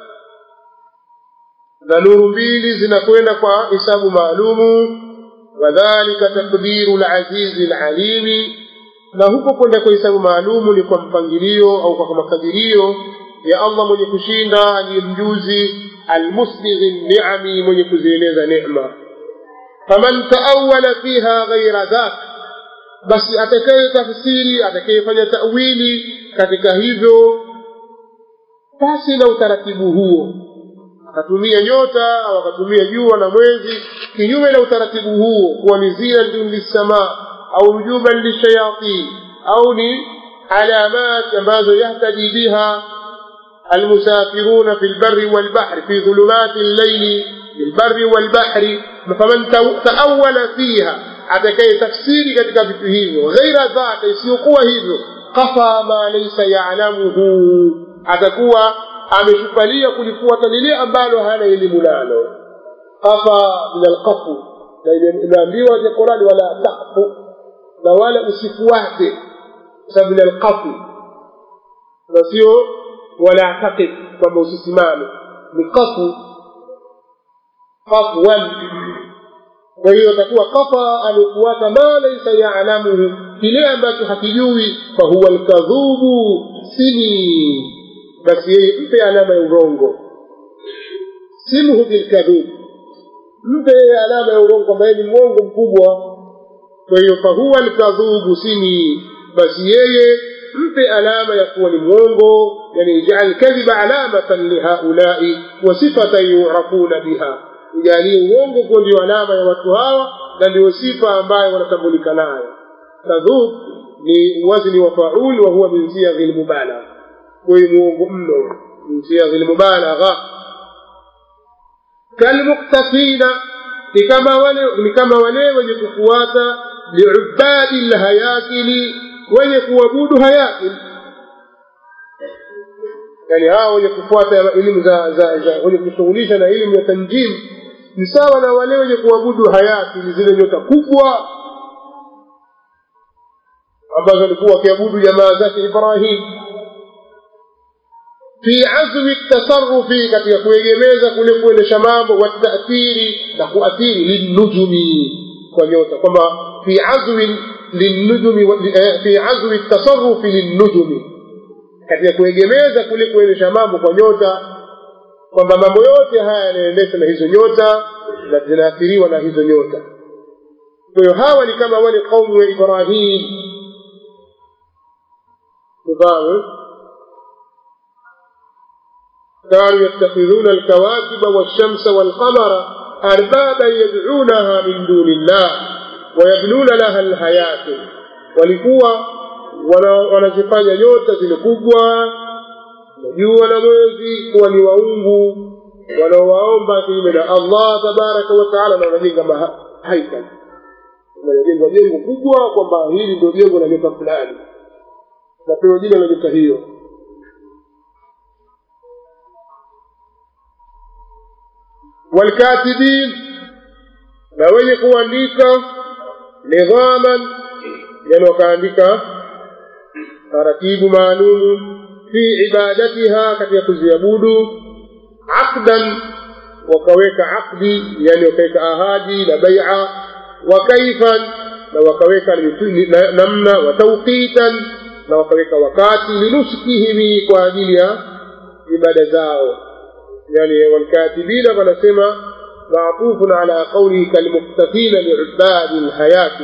na nuru mbili zinakwenda kwa hisabu maalumu wadhalika takdiru lazizi lalimi na huko kwenda kwa hisabu maalumu ni kwa mpangilio au kwa makadirio ya allah mwenye kushinda aliye mjuzi almusbighi niami mwenye kuzieleza nema faman taawala fiha ghaira dhak basi atakaye tafsiri atakayefanya tawili katika hivyo basi na utaratibu huo akatumia nyota au akatumia jua na mwezi kinyume na utaratibu huo kuwa ni zinatun lissamaa au rujuman lishayatin au ni alamat ambazo yahtadi biha المسافرون في البر والبحر في ظلمات الليل في البر والبحر فمن تأول فيها atakaye tafsiri katika vitu hivyo ghaira dhaka isiyokuwa hivyo kafa ma laisa yalamuhu atakuwa ameshupalia kulifuata lile ambalo hana elimu nalo kafa min alqafu na imeambiwa kwenye qurani wala takfu na wala usifuate kwa sababu min alqafu na sio wala taqif kwamba usisimame ni qafu qafwan kwa hiyo atakuwa kafa amefuata ma laisa yalamuhu kile ambacho hakijui fahuwa lkadhubu sini basi yeye mpe alama ya urongo simhu bilkadhub mpe yeye alama ya urongo kwamba yeye ni mwongo mkubwa kwa hiyo fahuwa lkadhubu sini basi yeye mpe alama ya kuwa ni mwongo yani ijal kadhiba alamatan lihaulai wa sifatan yurafuna biha ijalie uongo kuwa ndio alama ya watu hawa na ndio sifa ambayo wanatambulika nayo kadhub ni wazni wa faul wa huwa min siyaghi lmubalagha huyu muongo mno min siyaghi lmubalagha kalmuktafina ni kama wale ni kama wale wenye kufuata liubadi lhayakili wenye kuabudu hayakil yani hawa wenye kufuata elimu za, za, za wenye kushughulisha na elimu ya tanjim ni sawa na wale wenye kuabudu hayakili zile nyota kubwa ambazo alikuwa wakiabudu jamaa zake ibrahim fi azmi tasarufi katika kuegemeza kule kuendesha mambo watathiri na kuathiri linnujumi kwa nyota kwamba fi azmi linnujumi fi azmi tasarufi linnujumi katika kuegemeza kule kuendesha mambo kwa nyota kwamba mambo yote haya yanaendeshwa na hizo nyota na zinaathiriwa na hizo nyota kwa hiyo hawa ni kama wale kaumu ya ibrahim نظام كانوا يتخذون الكواكب والشمس والقمر أربابا يدعونها من دون الله ويبنون لها الحياة walikuwa wanazifanya nyota zile kubwa jua na mwezi kuwa ni waungu wanaowaomba kinyume na allah tabaraka wataala na wanajenga haikal wanajenga jengo kubwa kwamba hili ndio jengo la nyota fulani napewa jina la nyota hiyo walkatibin na wenye kuandika nidhaman yani wakaandika taratibu maalumu fi ibadatiha katika kuziabudu aqdan wakaweka aqdi yani wakaweka ahadi na baia wa kaifan na wakaweka namna wa tauqitan na wakaweka wakati linuskihimi kwa ajili ya ibada zao yani walkatibina wanasema maatufun ala qaulihi kalmuktafina liubadi lhayati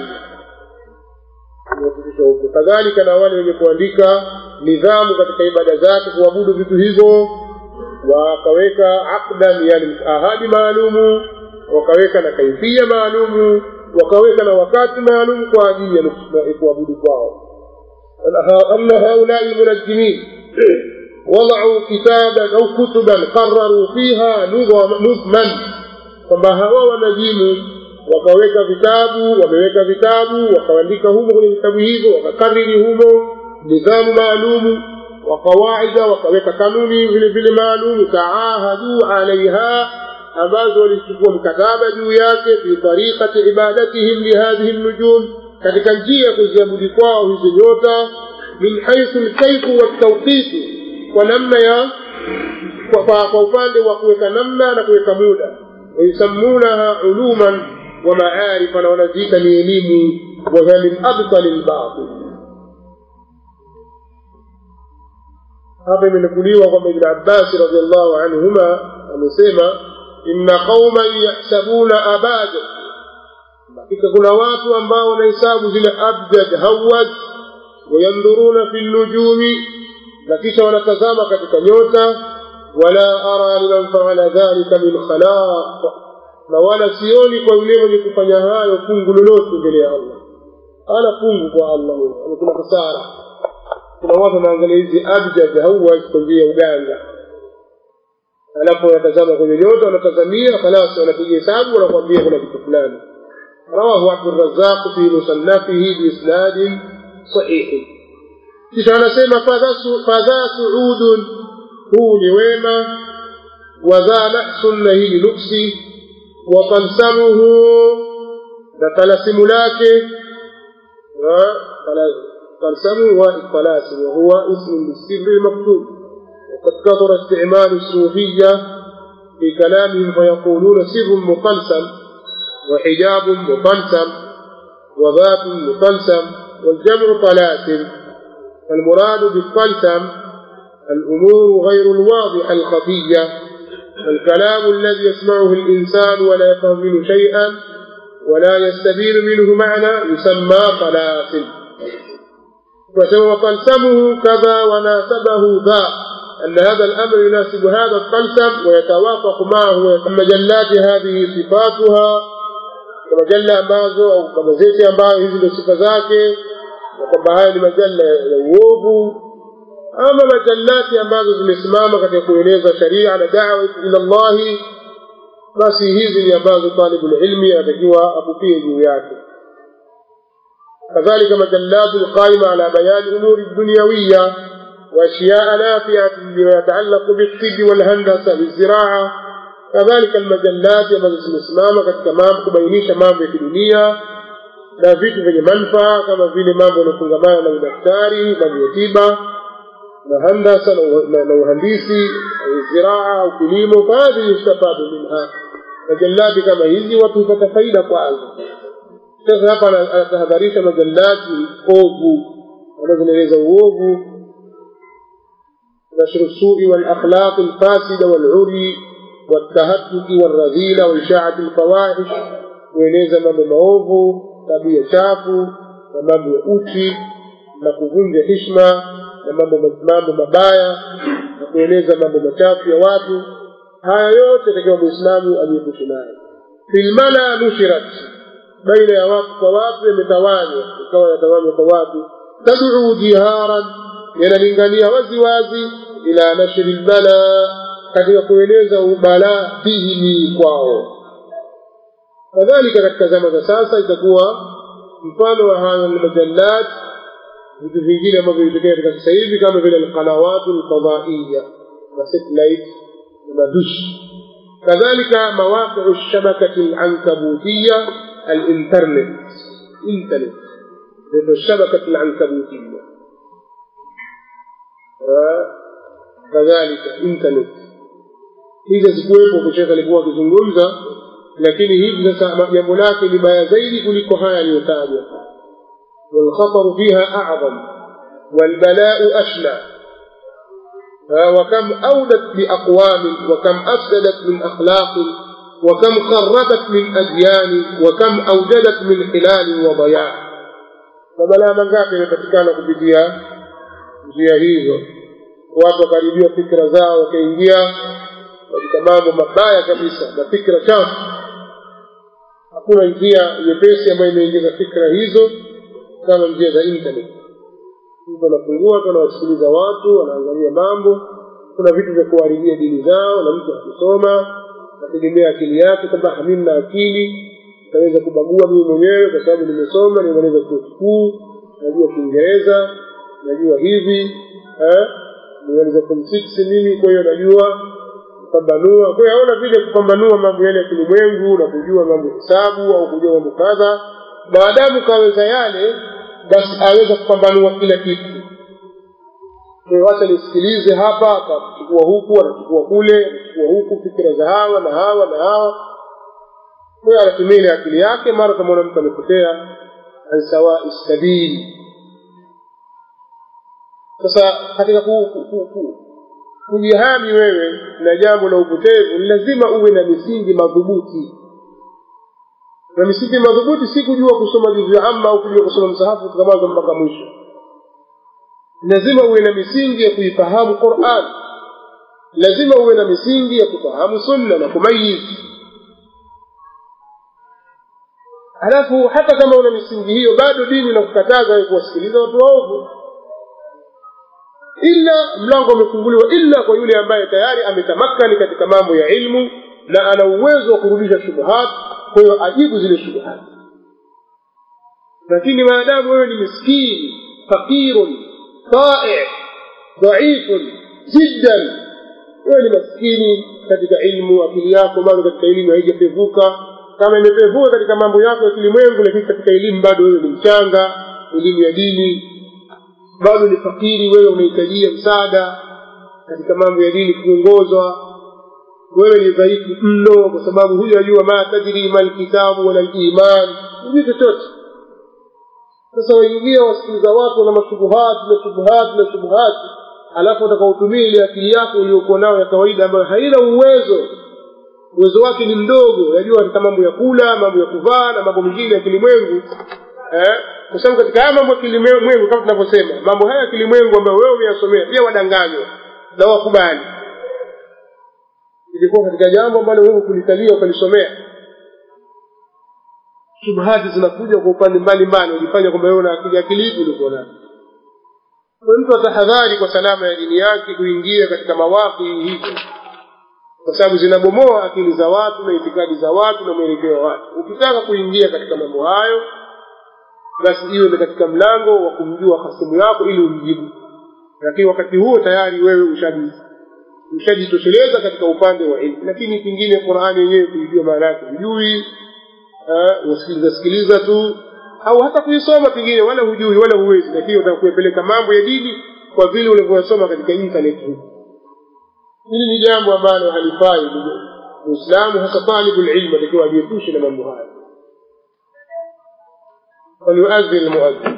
kadhalika na wale wenye kuandika nidhamu katika ibada zake kuabudu vitu hivyo wakaweka aqdan yani ahadi maalumu wakaweka na kaifia maalumu wakaweka na wakati maalumu kwa ajili ya kuabudu kwao أن هؤلاء المنجمين وضعوا كتابا أو كتبا قرروا فيها نظما kwamba hawa wanajimu wakaweka vitabu wameweka vitabu wakaandika humo kwenye vitabu hivyo wakakariri humo nidhamu maalumu wa qawaida wakaweka kanuni vile vile maalumu taahadu alaiha ambazo walichukua mkataba juu yake fi tariqati ibadatihim lihadhihi nnujum katika njia ya kuziabudi kwao hizi nyota min haithu lkaifu waltauqitu kwa namna ya kwa, kwa, kwa upande wa kuweka namna na kuweka muda wayusammunaha uluman wa maarifa na wanaziita ni elimu wahiya min abtali lbatil hapa imenukuliwa kwamba ibn abbasi radiallahu anhuma amesema inna qauman yahsabuna abada hakika kuna watu ambao wanahesabu zile abjad hawad wayandhuruna fi nnujumi na kisha wanatazama katika nyota wala ara liman faala dhalika min khalaq na wala sioni kwa yule mwenye kufanya hayo fungu lolote mbele ya allah ana fungu kwa allah huyo kuna hasara kuna watu wanaangalia hizi abjad hawad kwa njia ya uganga alafu wanatazama kwenye nyota wanatazamia khalas wanapiga hesabu wanakwambia kuna kitu fulani رواه عبد الرزاق في مصنفه بإسناد صحيح kisha anasema fadha suudun huu ni wema wadha naksun na hii ni nuksi wa talsamuhu na talasimu lake talsamu wa الطلاسم وهو اسم للسر المكتوب وقد كثر استعمال الصوفية في كلامهم فيقولون سر مطلسم وحجاب مطلسم وباب مطلسم والجمع طلاسم فالمراد بالطلسم الأمور غير الواضحة الخفية الكلام الذي يسمعه الإنسان ولا يفهم منه شيئا ولا يستبين منه معنى يسمى طلاسم وسوى طلسمه كذا وناسبه ذا أن هذا الأمر يناسب هذا الطلسم ويتوافق معه مجلات هذه صفاتها كمجلة ambazo au kama zeti ambayo hizi ndio sifa zake na kwamba haya ni majalla ya uovu ama majallati ambazo zimesimama katika kueneza sharia na dawa ila Allahi basi hizi ni ambazo talibul ilmi anatakiwa akupie juu yake كذلك مجلات القائمة على بيان أمور الدنيوية وأشياء نافعة بما يتعلق بالطب والهندسة بالزراعة كذلك المجلات ambazo zimesimama katika mambo kubainisha mambo ya kidunia na vitu vyenye manufaa kama vile mambo yanayofungamana na udaktari mambo ya tiba na handasa na uhandisi au ziraa au kilimo fahadhi yustafadu minha majallati kama hizi watu hupata faida kwazo sasa hapa anatahadharisha majallati ovu ambazo zinaeleza uovu نشر السوء والأخلاق الفاسدة والعري والتهتك والرذيلة وإشاعة الفواحش kueleza mambo maovu tabia chafu na mambo ya uchi na kuvunja hishma na mambo mambo mabaya na kueleza mambo machafu ya watu haya yote takiwa muislamu ajiepushe nayo filmala nushirat baina ya watu kwa watu yametawanywa ikawa yatawanywa kwa watu taduu jiharan yanalingania wazi wazi ila nashri lbala katika kueleza ubala fihimi kwao kadhalika katika zama za sasa itakuwa mfano wa haya almajallat vitu vingine ambavyo vitokea katika sasa hivi kama vile alqanawatu alfadaiya na satellite na madushi kadhalika mawaqiu lshabakati alankabutiya الانترنت انترنت لأنه الشبكة العنكبوتية kadhalika internet hizi zikuwepo kushekha alikuwa akizungumza lakini hivi sasa jambo lake ni baya zaidi kuliko haya yaliyotajwa والخطر فيها أعظم والبلاء أشنع وكم أودت بأقوام وكم أفسدت من أخلاق وكم خربت من أديان وكم أوجدت من حلال وضياع فبلا mangapi yamepatikana kupitia njia hizo watu wakaribia fikra zao wakaingia katika mambo mabaya kabisa na fikra chafu hakuna njia nyepesi ambayo imeingiza fikra hizo kama njia za internet mtu anafungua tu anawasikiliza watu anaangalia mambo kuna vitu vya kuharibia dini zao na mtu akusoma nategemea akili yake kwamba mimi na akili nitaweza kubagua mimi mwenyewe kwa sababu nimesoma nimemaliza chuo kikuu najua kiingereza najua hivi eh? nimemaliza form six mimi kwa hiyo najua kupambanua kwa hiyo aona vile kupambanua mambo yale ya kilimwengu na kujua mambo hesabu au kujua mambo kadha maadamu kaweza yale basi aweza kupambanua kila kitu wacha nisikilize hapa akachukua huku anachukua kule anachukua huku fikira za hawa na hawa na hawa kwayo anatumia ile akili yake mara utamwona mtu amepotea an sawai sabili sasa katika kujihami wewe na jambo la upotevu ni lazima uwe na misingi madhubuti na misingi madhubuti si kujua kusoma juzu ya amma au kujua kusoma msahafu kutoka mwanzo mpaka mwisho lazima uwe na misingi ya kuifahamu Qur'an lazima uwe na misingi ya kufahamu sunna na kumayiz halafu hata kama una misingi hiyo bado dini inakukataza kuwasikiliza watu waovu ila mlango umefunguliwa illa kwa yule ambaye tayari ametamakani katika mambo ya ilmu na ana uwezo wa kurudisha shubuhat kwa hiyo ajibu zile shubuhat lakini maadamu wewe ni miskini faqirun طائع ضعيف جدا wewe ni maskini katika ilmu akili yako bado katika elimu haijapevuka kama imepevuka katika mambo yako ya kilimwengu lakini katika elimu bado wewe ni mchanga elimu ya dini bado ni fakiri wewe unahitajia msaada katika mambo ya dini kuongozwa wewe ni dhaifu mno kwa sababu huyo ajua ma tadri ma lkitabu wala liman hujui chochote sasa waingia wasikiliza watu na mashubuhati na shubuhati na shubuhati alafu utakaotumia ile akili yako uliokuwa nayo ya kawaida ambayo haina uwezo uwezo wake ni mdogo yajua katika mambo ya kula mambo ya kuvaa na mambo mengine ya kilimwengu eh? kwa sababu katika haya mambo ya kilimwengu kama tunavyosema mambo haya ya kilimwengu ambayo wewe umeyasomea pia wadanganywa na wakubali ilikuwa katika jambo ambalo wewe kulikalia ukalisomea shubhati zinakuja kwa upande mbalimbali ujifanya kwamba wewe una akili akili ipi ulikuwa nayo kwa mtu atahadhari kwa salama ya dini yake kuingia katika mawaki hivyo kwa sababu zinabomoa akili za watu na itikadi za watu na mwelekeo wa watu ukitaka kuingia katika mambo hayo basi iwe ni katika mlango wa kumjua hasimu yako ili umjibu lakini wakati huo tayari wewe ushaji ushajitosheleza katika upande wa ilmu lakini pengine qurani yenyewe kuijua maana yake hujui usikiliza sikiliza tu au hata kuisoma pengine wala hujui wala huwezi lakini utaka kuyapeleka mambo ya dini kwa vile ulivyoyasoma katika internet huku hili ni jambo ambalo halifai muislamu hasa talibu lilmu atakiwa ajiepushe na mambo haya وليؤذن المؤذن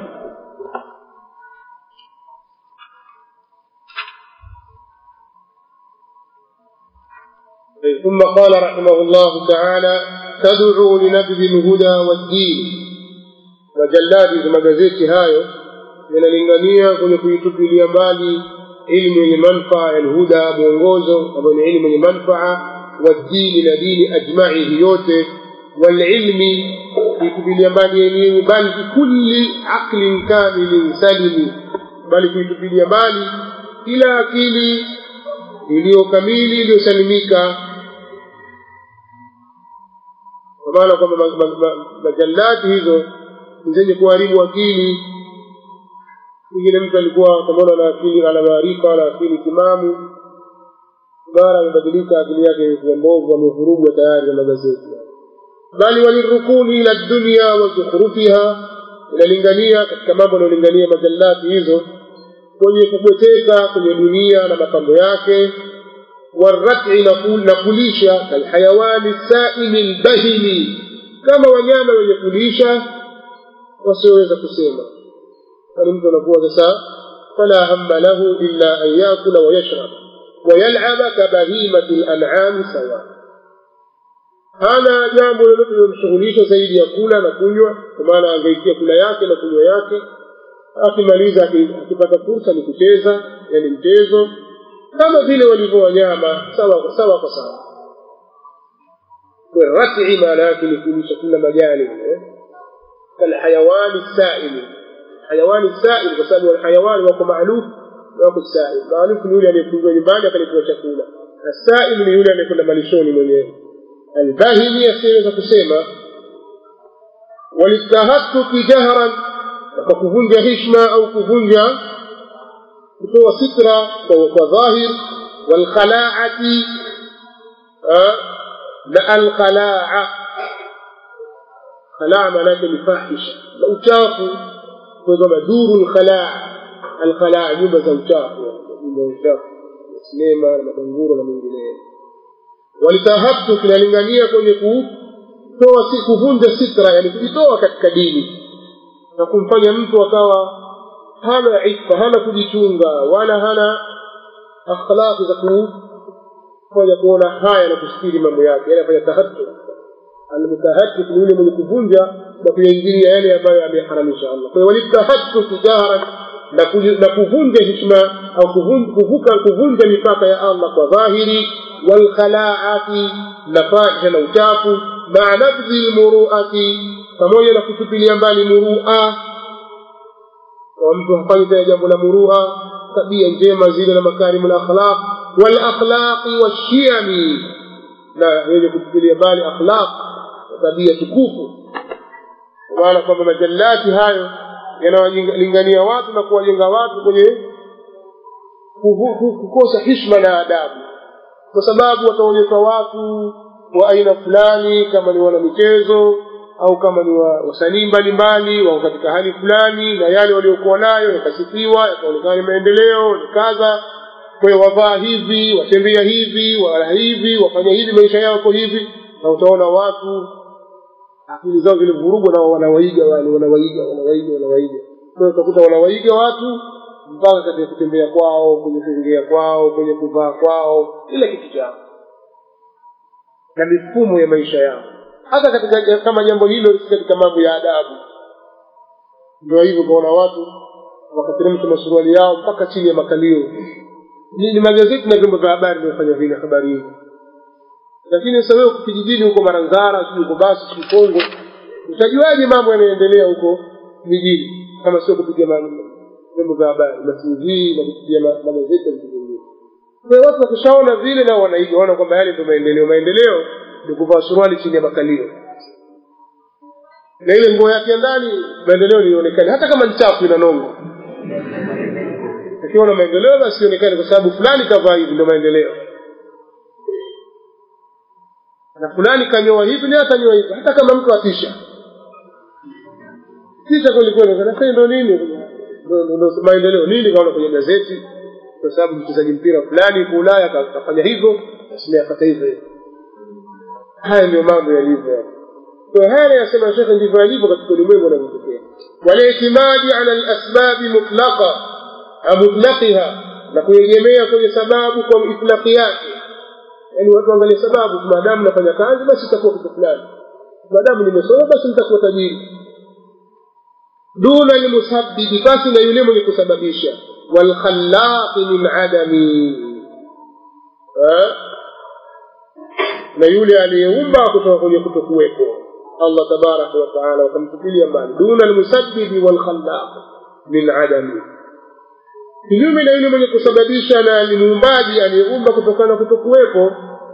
ثم قال رحمه الله تعالى تدعو لنبذ الهدى والدين majalladi magazeti hayo yanalingania kwenye kuitupilia mbali ilmu yenye manfaa ya lhuda mwongozo ambayo ni ilmu yenye manfaa waddini na dini ajmaihi yote walilmi kuitupilia mbali elimu bali bikulli aqlin kamilin salimi bali kuitupilia mbali kila akili iliyo kamili iliyosalimika kwa maana kwamba majallati hizo ni zenye kuharibu akili pengine mtu alikuwa kamaona na akili ana maarifa ana akili timamu mara amebadilika akili yake imekuwa mbovu amevurugwa tayari na magazeti bali walirukuni ila dunia wa zukhrufiha inalingania katika mambo yanayolingania majallati hizo kwenye kubweteka kwenye dunia na mapambo yake warati na kulisha kalhayawani saimi lbahimi kama wanyama wenye kulisha wasioweza kusema kwani mtu anakuwa sasa fala hamma lahu illa an yakula wayashrab wayalaba kabahimati lanami sawa hana jambo lolote linalomshughulisha zaidi ya kula na kunywa kwa maana angaikia kula yake na kunywa yake akimaliza akipata fursa ni kucheza yani mchezo kama vile walivyo wanyama sawa sawa kwa sawa rati maana yake ni kulisha kula majani eh? كالحيوان السائل حيوان السائل kwa sababu alhayawani wako maaluf na wako sail maaluf ni yule anayefungiwa nyumbani akaletewa chakula asail ni yule anayekwenda malishoni mwenyewe albahimi asiyeweza kusema walistahatuki jahran kwa kuvunja hishma au kuvunja kutoa sitra kwa dhahir walkhalaati na alkhalaa khalaa maanake ni fahisha na uchafu kwa maduru lkhalaa alkhalaa nyumba za uchafu nyumba za uchafu sinema na madanguro na mengineyo walitahabtu kinalingania kwenye kutoa si kuvunja sitra yani kujitoa katika dini na kumfanya mtu akawa hana ifa hana kujichunga wala hana akhlaqi za kufanya kuona haya na kusikiri mambo yake yani afanya tahattu almutahaddith ni yule mwenye kuvunja na kuyaingilia yale ambayo ameharamisha Allah. Kwa hiyo walitahaddith jaharan na kuvunja hishma au kuvuka kuvunja mipaka ya Allah kwa dhahiri walkhalaati na fahisha na uchafu maa nabdhi lmuruati pamoja na kutupilia mbali murua kwa mtu hafanyi tena jambo la murua tabia njema zile na makarimu lakhlaq walakhlaqi washiyami na wenye kutupilia mbali akhlaq tabia tukufu kwa maana kwamba majallati hayo yanawalingania watu na kuwajenga watu kwenye kukosa hishma na adabu kwa sababu wataonyeshwa watu wa aina fulani kama ni wanamichezo au kama ni wasanii mbalimbali wako katika hali fulani na yale waliokuwa nayo yakasifiwa yakaonekana ni maendeleo ni kadha kwa hiyo wavaa hivi watembea hivi wala hivi wafanya hivi maisha yao yako hivi na utaona watu akili zao zilivurugwa na wanawaiga wale wanawaiga wanawaiga wanawaiga kwa utakuta wanawaiga watu mpaka katika kutembea kwao kwenye kuongea kwao kwenye kuvaa kwao kila kitu chao na mifumo ya maisha yao hata katika kama jambo hilo si katika mambo ya adabu ndio hivyo kaona watu wakateremsha masuruali yao mpaka chini ya makalio ni, ni magazeti na vyombo vya habari vinafanya vile habari hizo lakini sasa wewe kijijini huko maranzara sijui huko basi sijui kongo utajuaje mambo yanayoendelea huko mijini kama sio kupitia vyombo vya habari na tv na kupitia magazeti na vitu vingine kwa watu wakishaona vile nao wanaiga waona kwamba yale ndio maendeleo maendeleo ni kuvaa suruali chini ya makalio na ile nguo yake ndani maendeleo lionekane hata kama ni chafu ina nongo akiona maendeleo basi ionekane kwa sababu fulani kavaa hivi ndio maendeleo na fulani kanyoa hivi naye atanyoa hivi hata kama mtu atisha tisha kwelikweli nasema ndo nini ndo maendeleo nini kaona kwenye gazeti kwa sababu mchezaji mpira fulani huko ulaya kafanya hivyo basi naye akata hivyo hivyo haya ndio mambo yalivyo kwa haya yasema shekhe ndivyo yalivyo katika ulimwengu unavyotokea waliitimadi ala lasbabi mutlaqa mutlaqiha na kuegemea kwenye sababu kwa itlaqi yake yaani watu waangalie sababu maadamu nafanya kazi basi itakuwa kitu fulani maadamu nimesoma basi nitakuwa tajiri duna lmusabbibi basi na yule mwenye kusababisha walkhallaqi min adami na yule aliyeumba kutoka kwenye kutokuwepo allah tabaraka wataala wakamtupilia mbali duna lmusabbibi walkhallaq min adami kinyume na yule mwenye kusababisha na ni muumbaji aliyeumba kutokana na kutokuwepo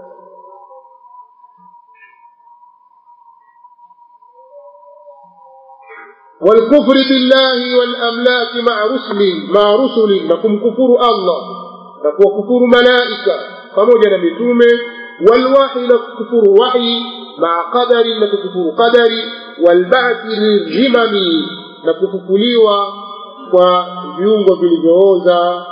والكفر بالله والأملاك مع رسل مع رسل نكم كفر الله نكو كفر ملائكة فموجنا متومة والوحي نكفر وحي مع قدر نكفر قدر والبعث للهمم نكففليوا kwa viungo vilivyooza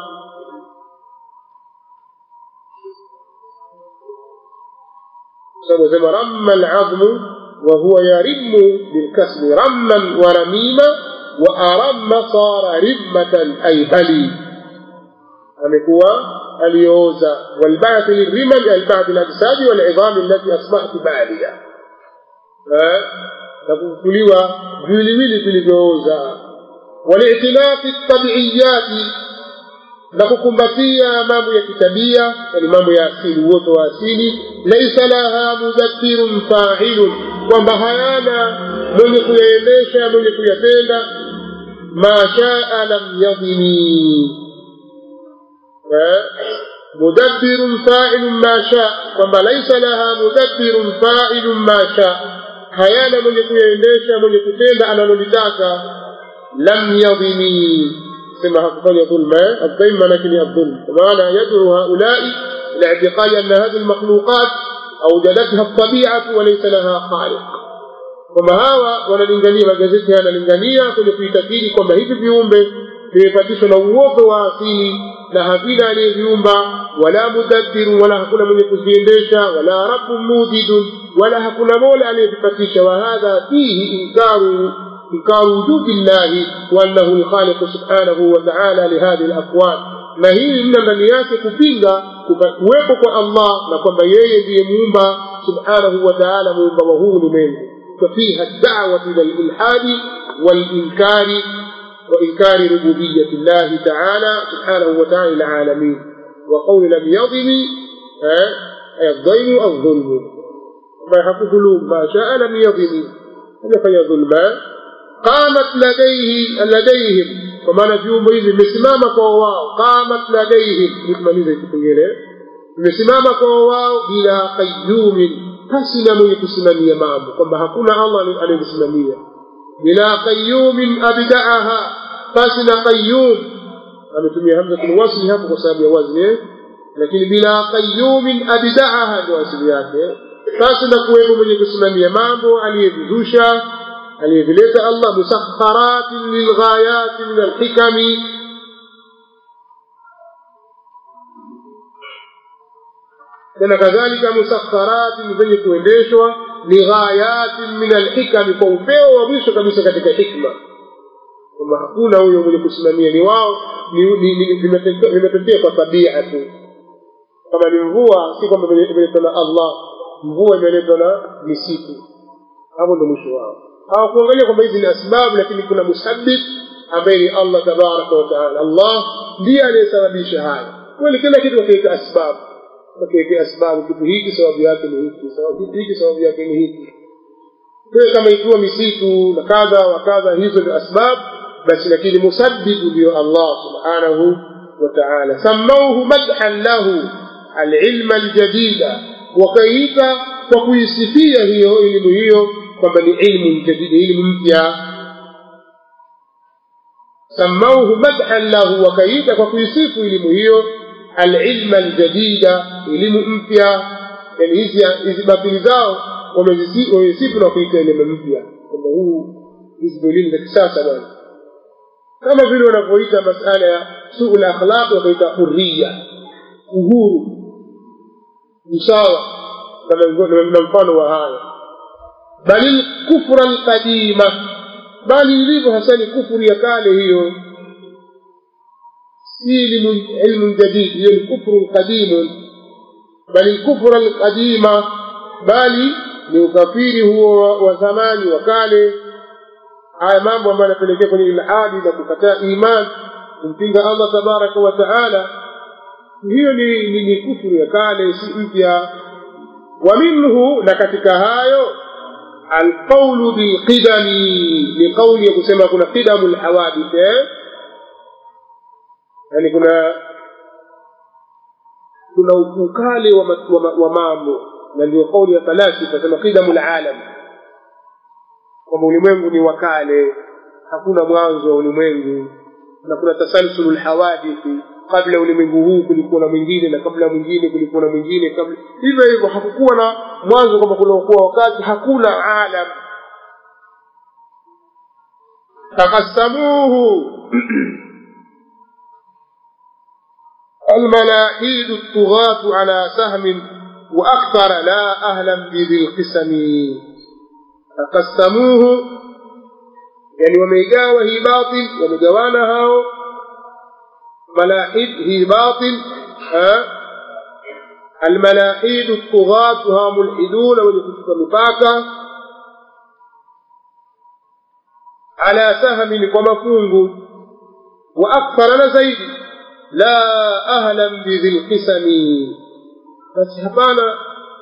sababu sema ramma alazmu وهو يرم بالكسر رما ورميما وأرم صار رمة أي بلي amekuwa aliyooza walbath lilrimal albath lajsadi walidhami allati asbahtu balia na kufufuliwa viwiliwili vilivyooza walitinaqi tabiiyati na kukumbatia mambo ya kitabia yani mambo ya asili uoto wa asili laisa laha mudabbirun fa'ilun kwamba hayana mwenye kuyaendesha mwenye kuyatenda ma shaa lam yadhini mudabbirun fa'ilun ma shaa kwamba laisa laha mudabbirun fa'ilun ma shaa hayana mwenye kuyaendesha mwenye kutenda analolitaka lam yadhini كما حقفل ظلم الظلم لكن الظلم ومعنى يدعو هؤلاء إلى اعتقاد أن هذه المخلوقات أوجدتها الطبيعة وليس لها خالق kwamba hawa wanalingania magazeti haya yanalingania kwenye kuitakidi kwamba hivi viumbe vimepatishwa na uoto wa asili na havina aliyeviumba wala mudabbiru wala hakuna mwenye kuziendesha wala rabbun mujidun wala hakuna mola aliyevipatisha wa hadha fihi inkaru إنكار وجود الله وأنه الخالق سبحانه وتعالى لهذه الأكوان na hii mna ndani yake kupinga kuwepo kwa allah na kwamba yeye ndiye muumba subhanahu wa taala muumba wa huu ulimwengu fafiha dawatu ila lilhadi walinkari وإنكار ربوبية الله تعالى سبحانه وتعالى للعالمين وقول لم يظلم أي الظلم أو الظلم ما يحق ظلوم ما شاء لم يظلم هذا فهي ظلمان qamat ladaihi ladaihim kwa maana viumbe hivi vimesimama kwa wao qamat ladaihim nikimaliza kipengele vimesimama kwa wao bila qayyumin pasi na mwenye kusimamia mambo kwamba hakuna allah anayesimamia bila qayyumin abdaaha pasi na qayyum ametumia hamzatul wasli hapo kwa sababu ya wazni lakini bila qayyumin abdaaha ndio asili yake pasi na kuwepo mwenye kusimamia mambo aliyevizusha aliyevileta Allah musakharatin lilghayati min alhikami tena kadhalika musakharatin zenye kuendeshwa lighayatin min alhikami kwa upeo wa mwisho kabisa katika hikma kwamba hakuna huyo mwenye kusimamia ni wao vimetokea kwa tabia tu kama ni mvua si kwamba imeletwa na allah mvua imeletwa na misitu hapo ndo mwisho wao hawakuangalia kwamba hizi ni asbabu lakini kuna musabbib ambaye ni allah tabaraka wataala allah ndiye aliyesababisha haya kweli kila kitu wakiweka asbabu wakiwekea asbabu kitu hiki sababu yake ni hiki kitu hiki sababu yake ni hiki kwa kama ikiwa misitu na kadha wa kadha hizo ndio asbab basi lakini musabbibu ndio allah subhanahu wa taala samauhu madhan lahu alilma aljadida wakaiita kwa kuisifia hiyo elimu hiyo kwamba ni ilmu jadida elimu mpya samauhu madhan lahu wakaiita kwa kuisifu elimu hiyo alilma aljadida elimu mpya yani hizi hizi batili zao wamezisifu na kuita elimu mpya kwamba huu hizi ndio elimu za kisasa bwana kama vile wanavyoita masala ya suu lakhlaq wakaita huriya uhuru usawa na mfano wa haya bali lkufra lqadima bali ilivyo hasa ni kufuru ya kale hiyo si ilmu jadid hiyo ni kufru qadimu bali lkufra lqadima bali ni ukafiri huo wa zamani wa kale haya mambo ambayo yanapelekea kwenye ilhadi na kukataa iman kumpinga allah tabaraka wa taala hiyo ni, ni, ni kufuru ya kale si mpya wa minhu na katika hayo alqaulu bilqidami ni qauli ya kusema kuna qidamu lhawadith eh? yani kuna kuna ukale wa, wa, wa mambo na ndio kauli ya falasifa sema qidamu lalam kwamba ulimwengu ni wakale hakuna mwanzo wa ulimwengu na kuna tasalsulu lhawadithi kabla ulimwengu huu kulikuwa na mwingine na kabla mwingine kulikuwa na mwingine kabla hivyo hivyo hakukuwa na mwanzo kwamba kunakuwa wakati hakuna alam takassamuhu الملاحيد الطغاة على سهم وأكثر لا أهلا بذي القسم تقسموه يعني وميقاوة هي باطل ومقوانا هاو ملاحد هي باطل ها الملاحيد الطغاة ها ملحدون ولكتب مفاكة على سهم ومفونغ وأكثر نزيد لا أهلا بذي القسم بس هبانا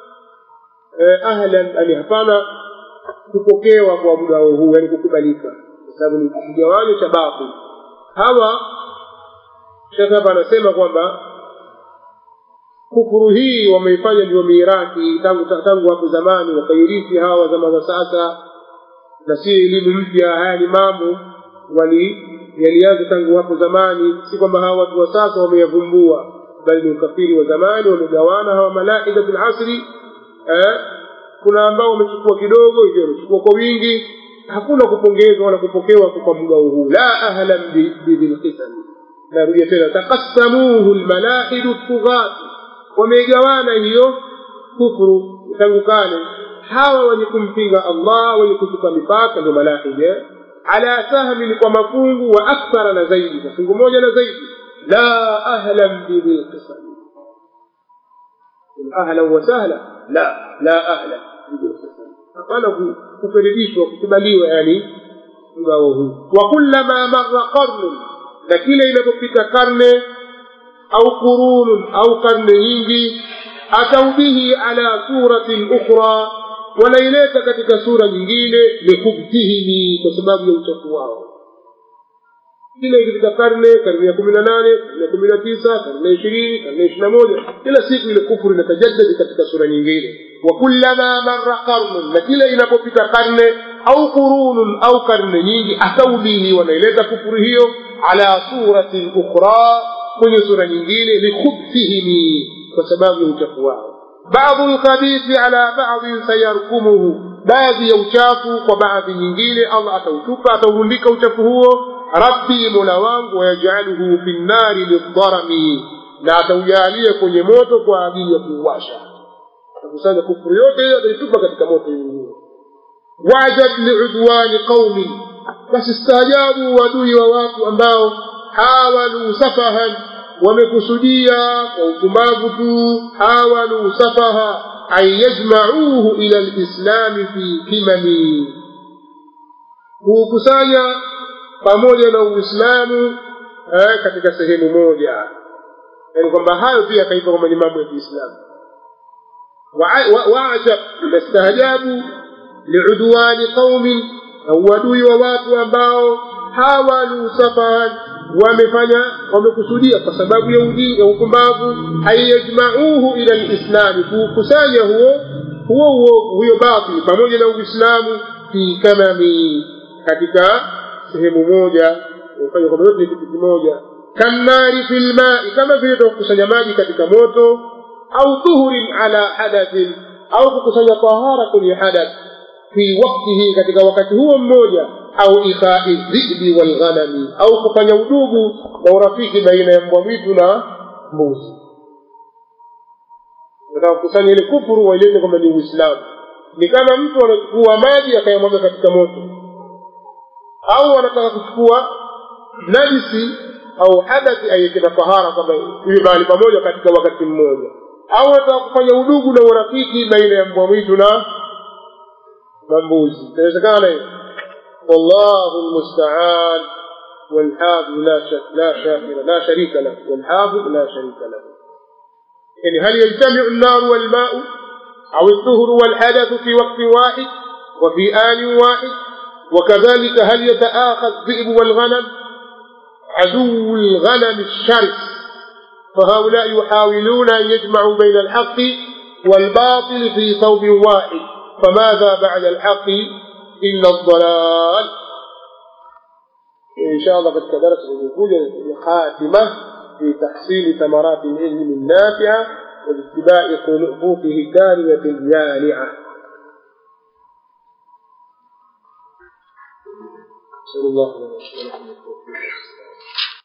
أهلا أن هبانا kupokewa kwa mgao huu yani kukubalika kwa sababu ni kigawanyo cha batil hawa shekhe hapa anasema kwamba kufuru hii wameifanya ndio miraki tangu tangu hapo zamani wakairithi hawa wa zama za sasa na si elimu mpya haya ni mambo wali yalianza tangu hapo zamani si kwamba hawa watu wa sasa wameyavumbua bali ni ukafiri wa zamani wamegawana hawa malaikatul asri eh, kuna ambao wamechukua kidogo hivyo wamechukua kwa wingi hakuna kupongezwa wala kupokewa kwa mgao huu la ahlan bidhilqisami narudia tena takassamuhu lmalaidu tughat wamegawana hiyo kufuru tangu kale hawa wenye kumpinga allah wenye kuchuka mipaka ndio malaide ala sahmin kwa mafungu wa akthara na zaidi mafungu moja na zaidi la ahlan bidhilqisami ahlan wa sahla la la ahlan hapana kukaribishwa kukubaliwa yani mgao huu wa kullama marra qarnun na kila inapopita karne au qurunun au karne nyingi atau bihi ala suratin ukhra wanaileta katika sura nyingine likubtihimi kwa sababu ya uchafu wao kila ikifika karne karne ya kumi na nane karne ya kumi na tisa karne ya ishirini karne ya ishiri na moja kila siku ile kufuru inatajadadi katika sura nyingine wa kullama marra qarnun na kila inapopita karne au qurunun au karne nyingi atau bihi wanaileta kufuru hiyo ala suratin ukhra kwenye sura nyingine likhubthihimi kwa sababu ya uchafu wao baadhu lkhabithi ala badhin sayarkumuhu baadhi ya uchafu kwa baadhi nyingine allah atautupa ataurundika uchafu huo rabbi mola wangu wayajaluhu fi nnari lidharami na ataujalia kwenye moto kwa ajili ya kuuwasha atakusanya kufuru yote hiyo ataitupa katika moto nyingine wajab liudwani qaumin basi staajabu uadui wa watu ambao hawalu safahan wamekusudia kwa upumbavu tu hawalu safaha an yajmauhu ila lislami fi kimami kuukusanya pamoja na uislamu eh, katika sehemu moja yaani kwamba hayo pia akaitwa kwamba ni mambo ya kiislamu waajab nastaajabu liudwani qaumin na uadui wa watu ambao hawalu safahan wamefanya wamekusudia kwa sababu ya ujinga upumbavu ayajmauhu ila lislami kuukusanya huo huo huo huyo batil pamoja na uislamu fi kamami katika sehemu moja ufanya kwamba yote ni kitu kimoja kannari fi lmai kama vile kukusanya maji katika moto au dhuhurin ala hadathin au kukusanya tahara kwenye hadath fi waktihi katika wakati huo mmoja au ikhai dhibi walghanami au kufanya udugu na urafiki baina ya mbwa mwitu na mbuzi nataka kukusanya ile kufuru wailete kwamba ni uislamu ni kama mtu anachukua maji akayamwaga katika moto au anataka kuchukua najisi au hadathi aiweke na tahara kwamba iwe mahali pamoja katika wakati mmoja au anataka kufanya udugu na urafiki baina ya mbwa mwitu na na mbuzi inawezekana hiyo والله المستعان والحافظ لا شك لا شاكر لا شريك له والحافظ لا شريك له يعني هل يجتمع النار والماء أو الطهر والحدث في وقت واحد وفي آن واحد وكذلك هل يتآخى الذئب والغنم عدو الغنم الشرس فهؤلاء يحاولون أن يجمعوا بين الحق والباطل في ثوب واحد فماذا بعد الحق إلا الضلال إن شاء الله قد كدرس الوجود خاتمة في تحصيل ثمرات العلم النافعة واتباع خطوطه الدانية الجانعة نسأل الله لنا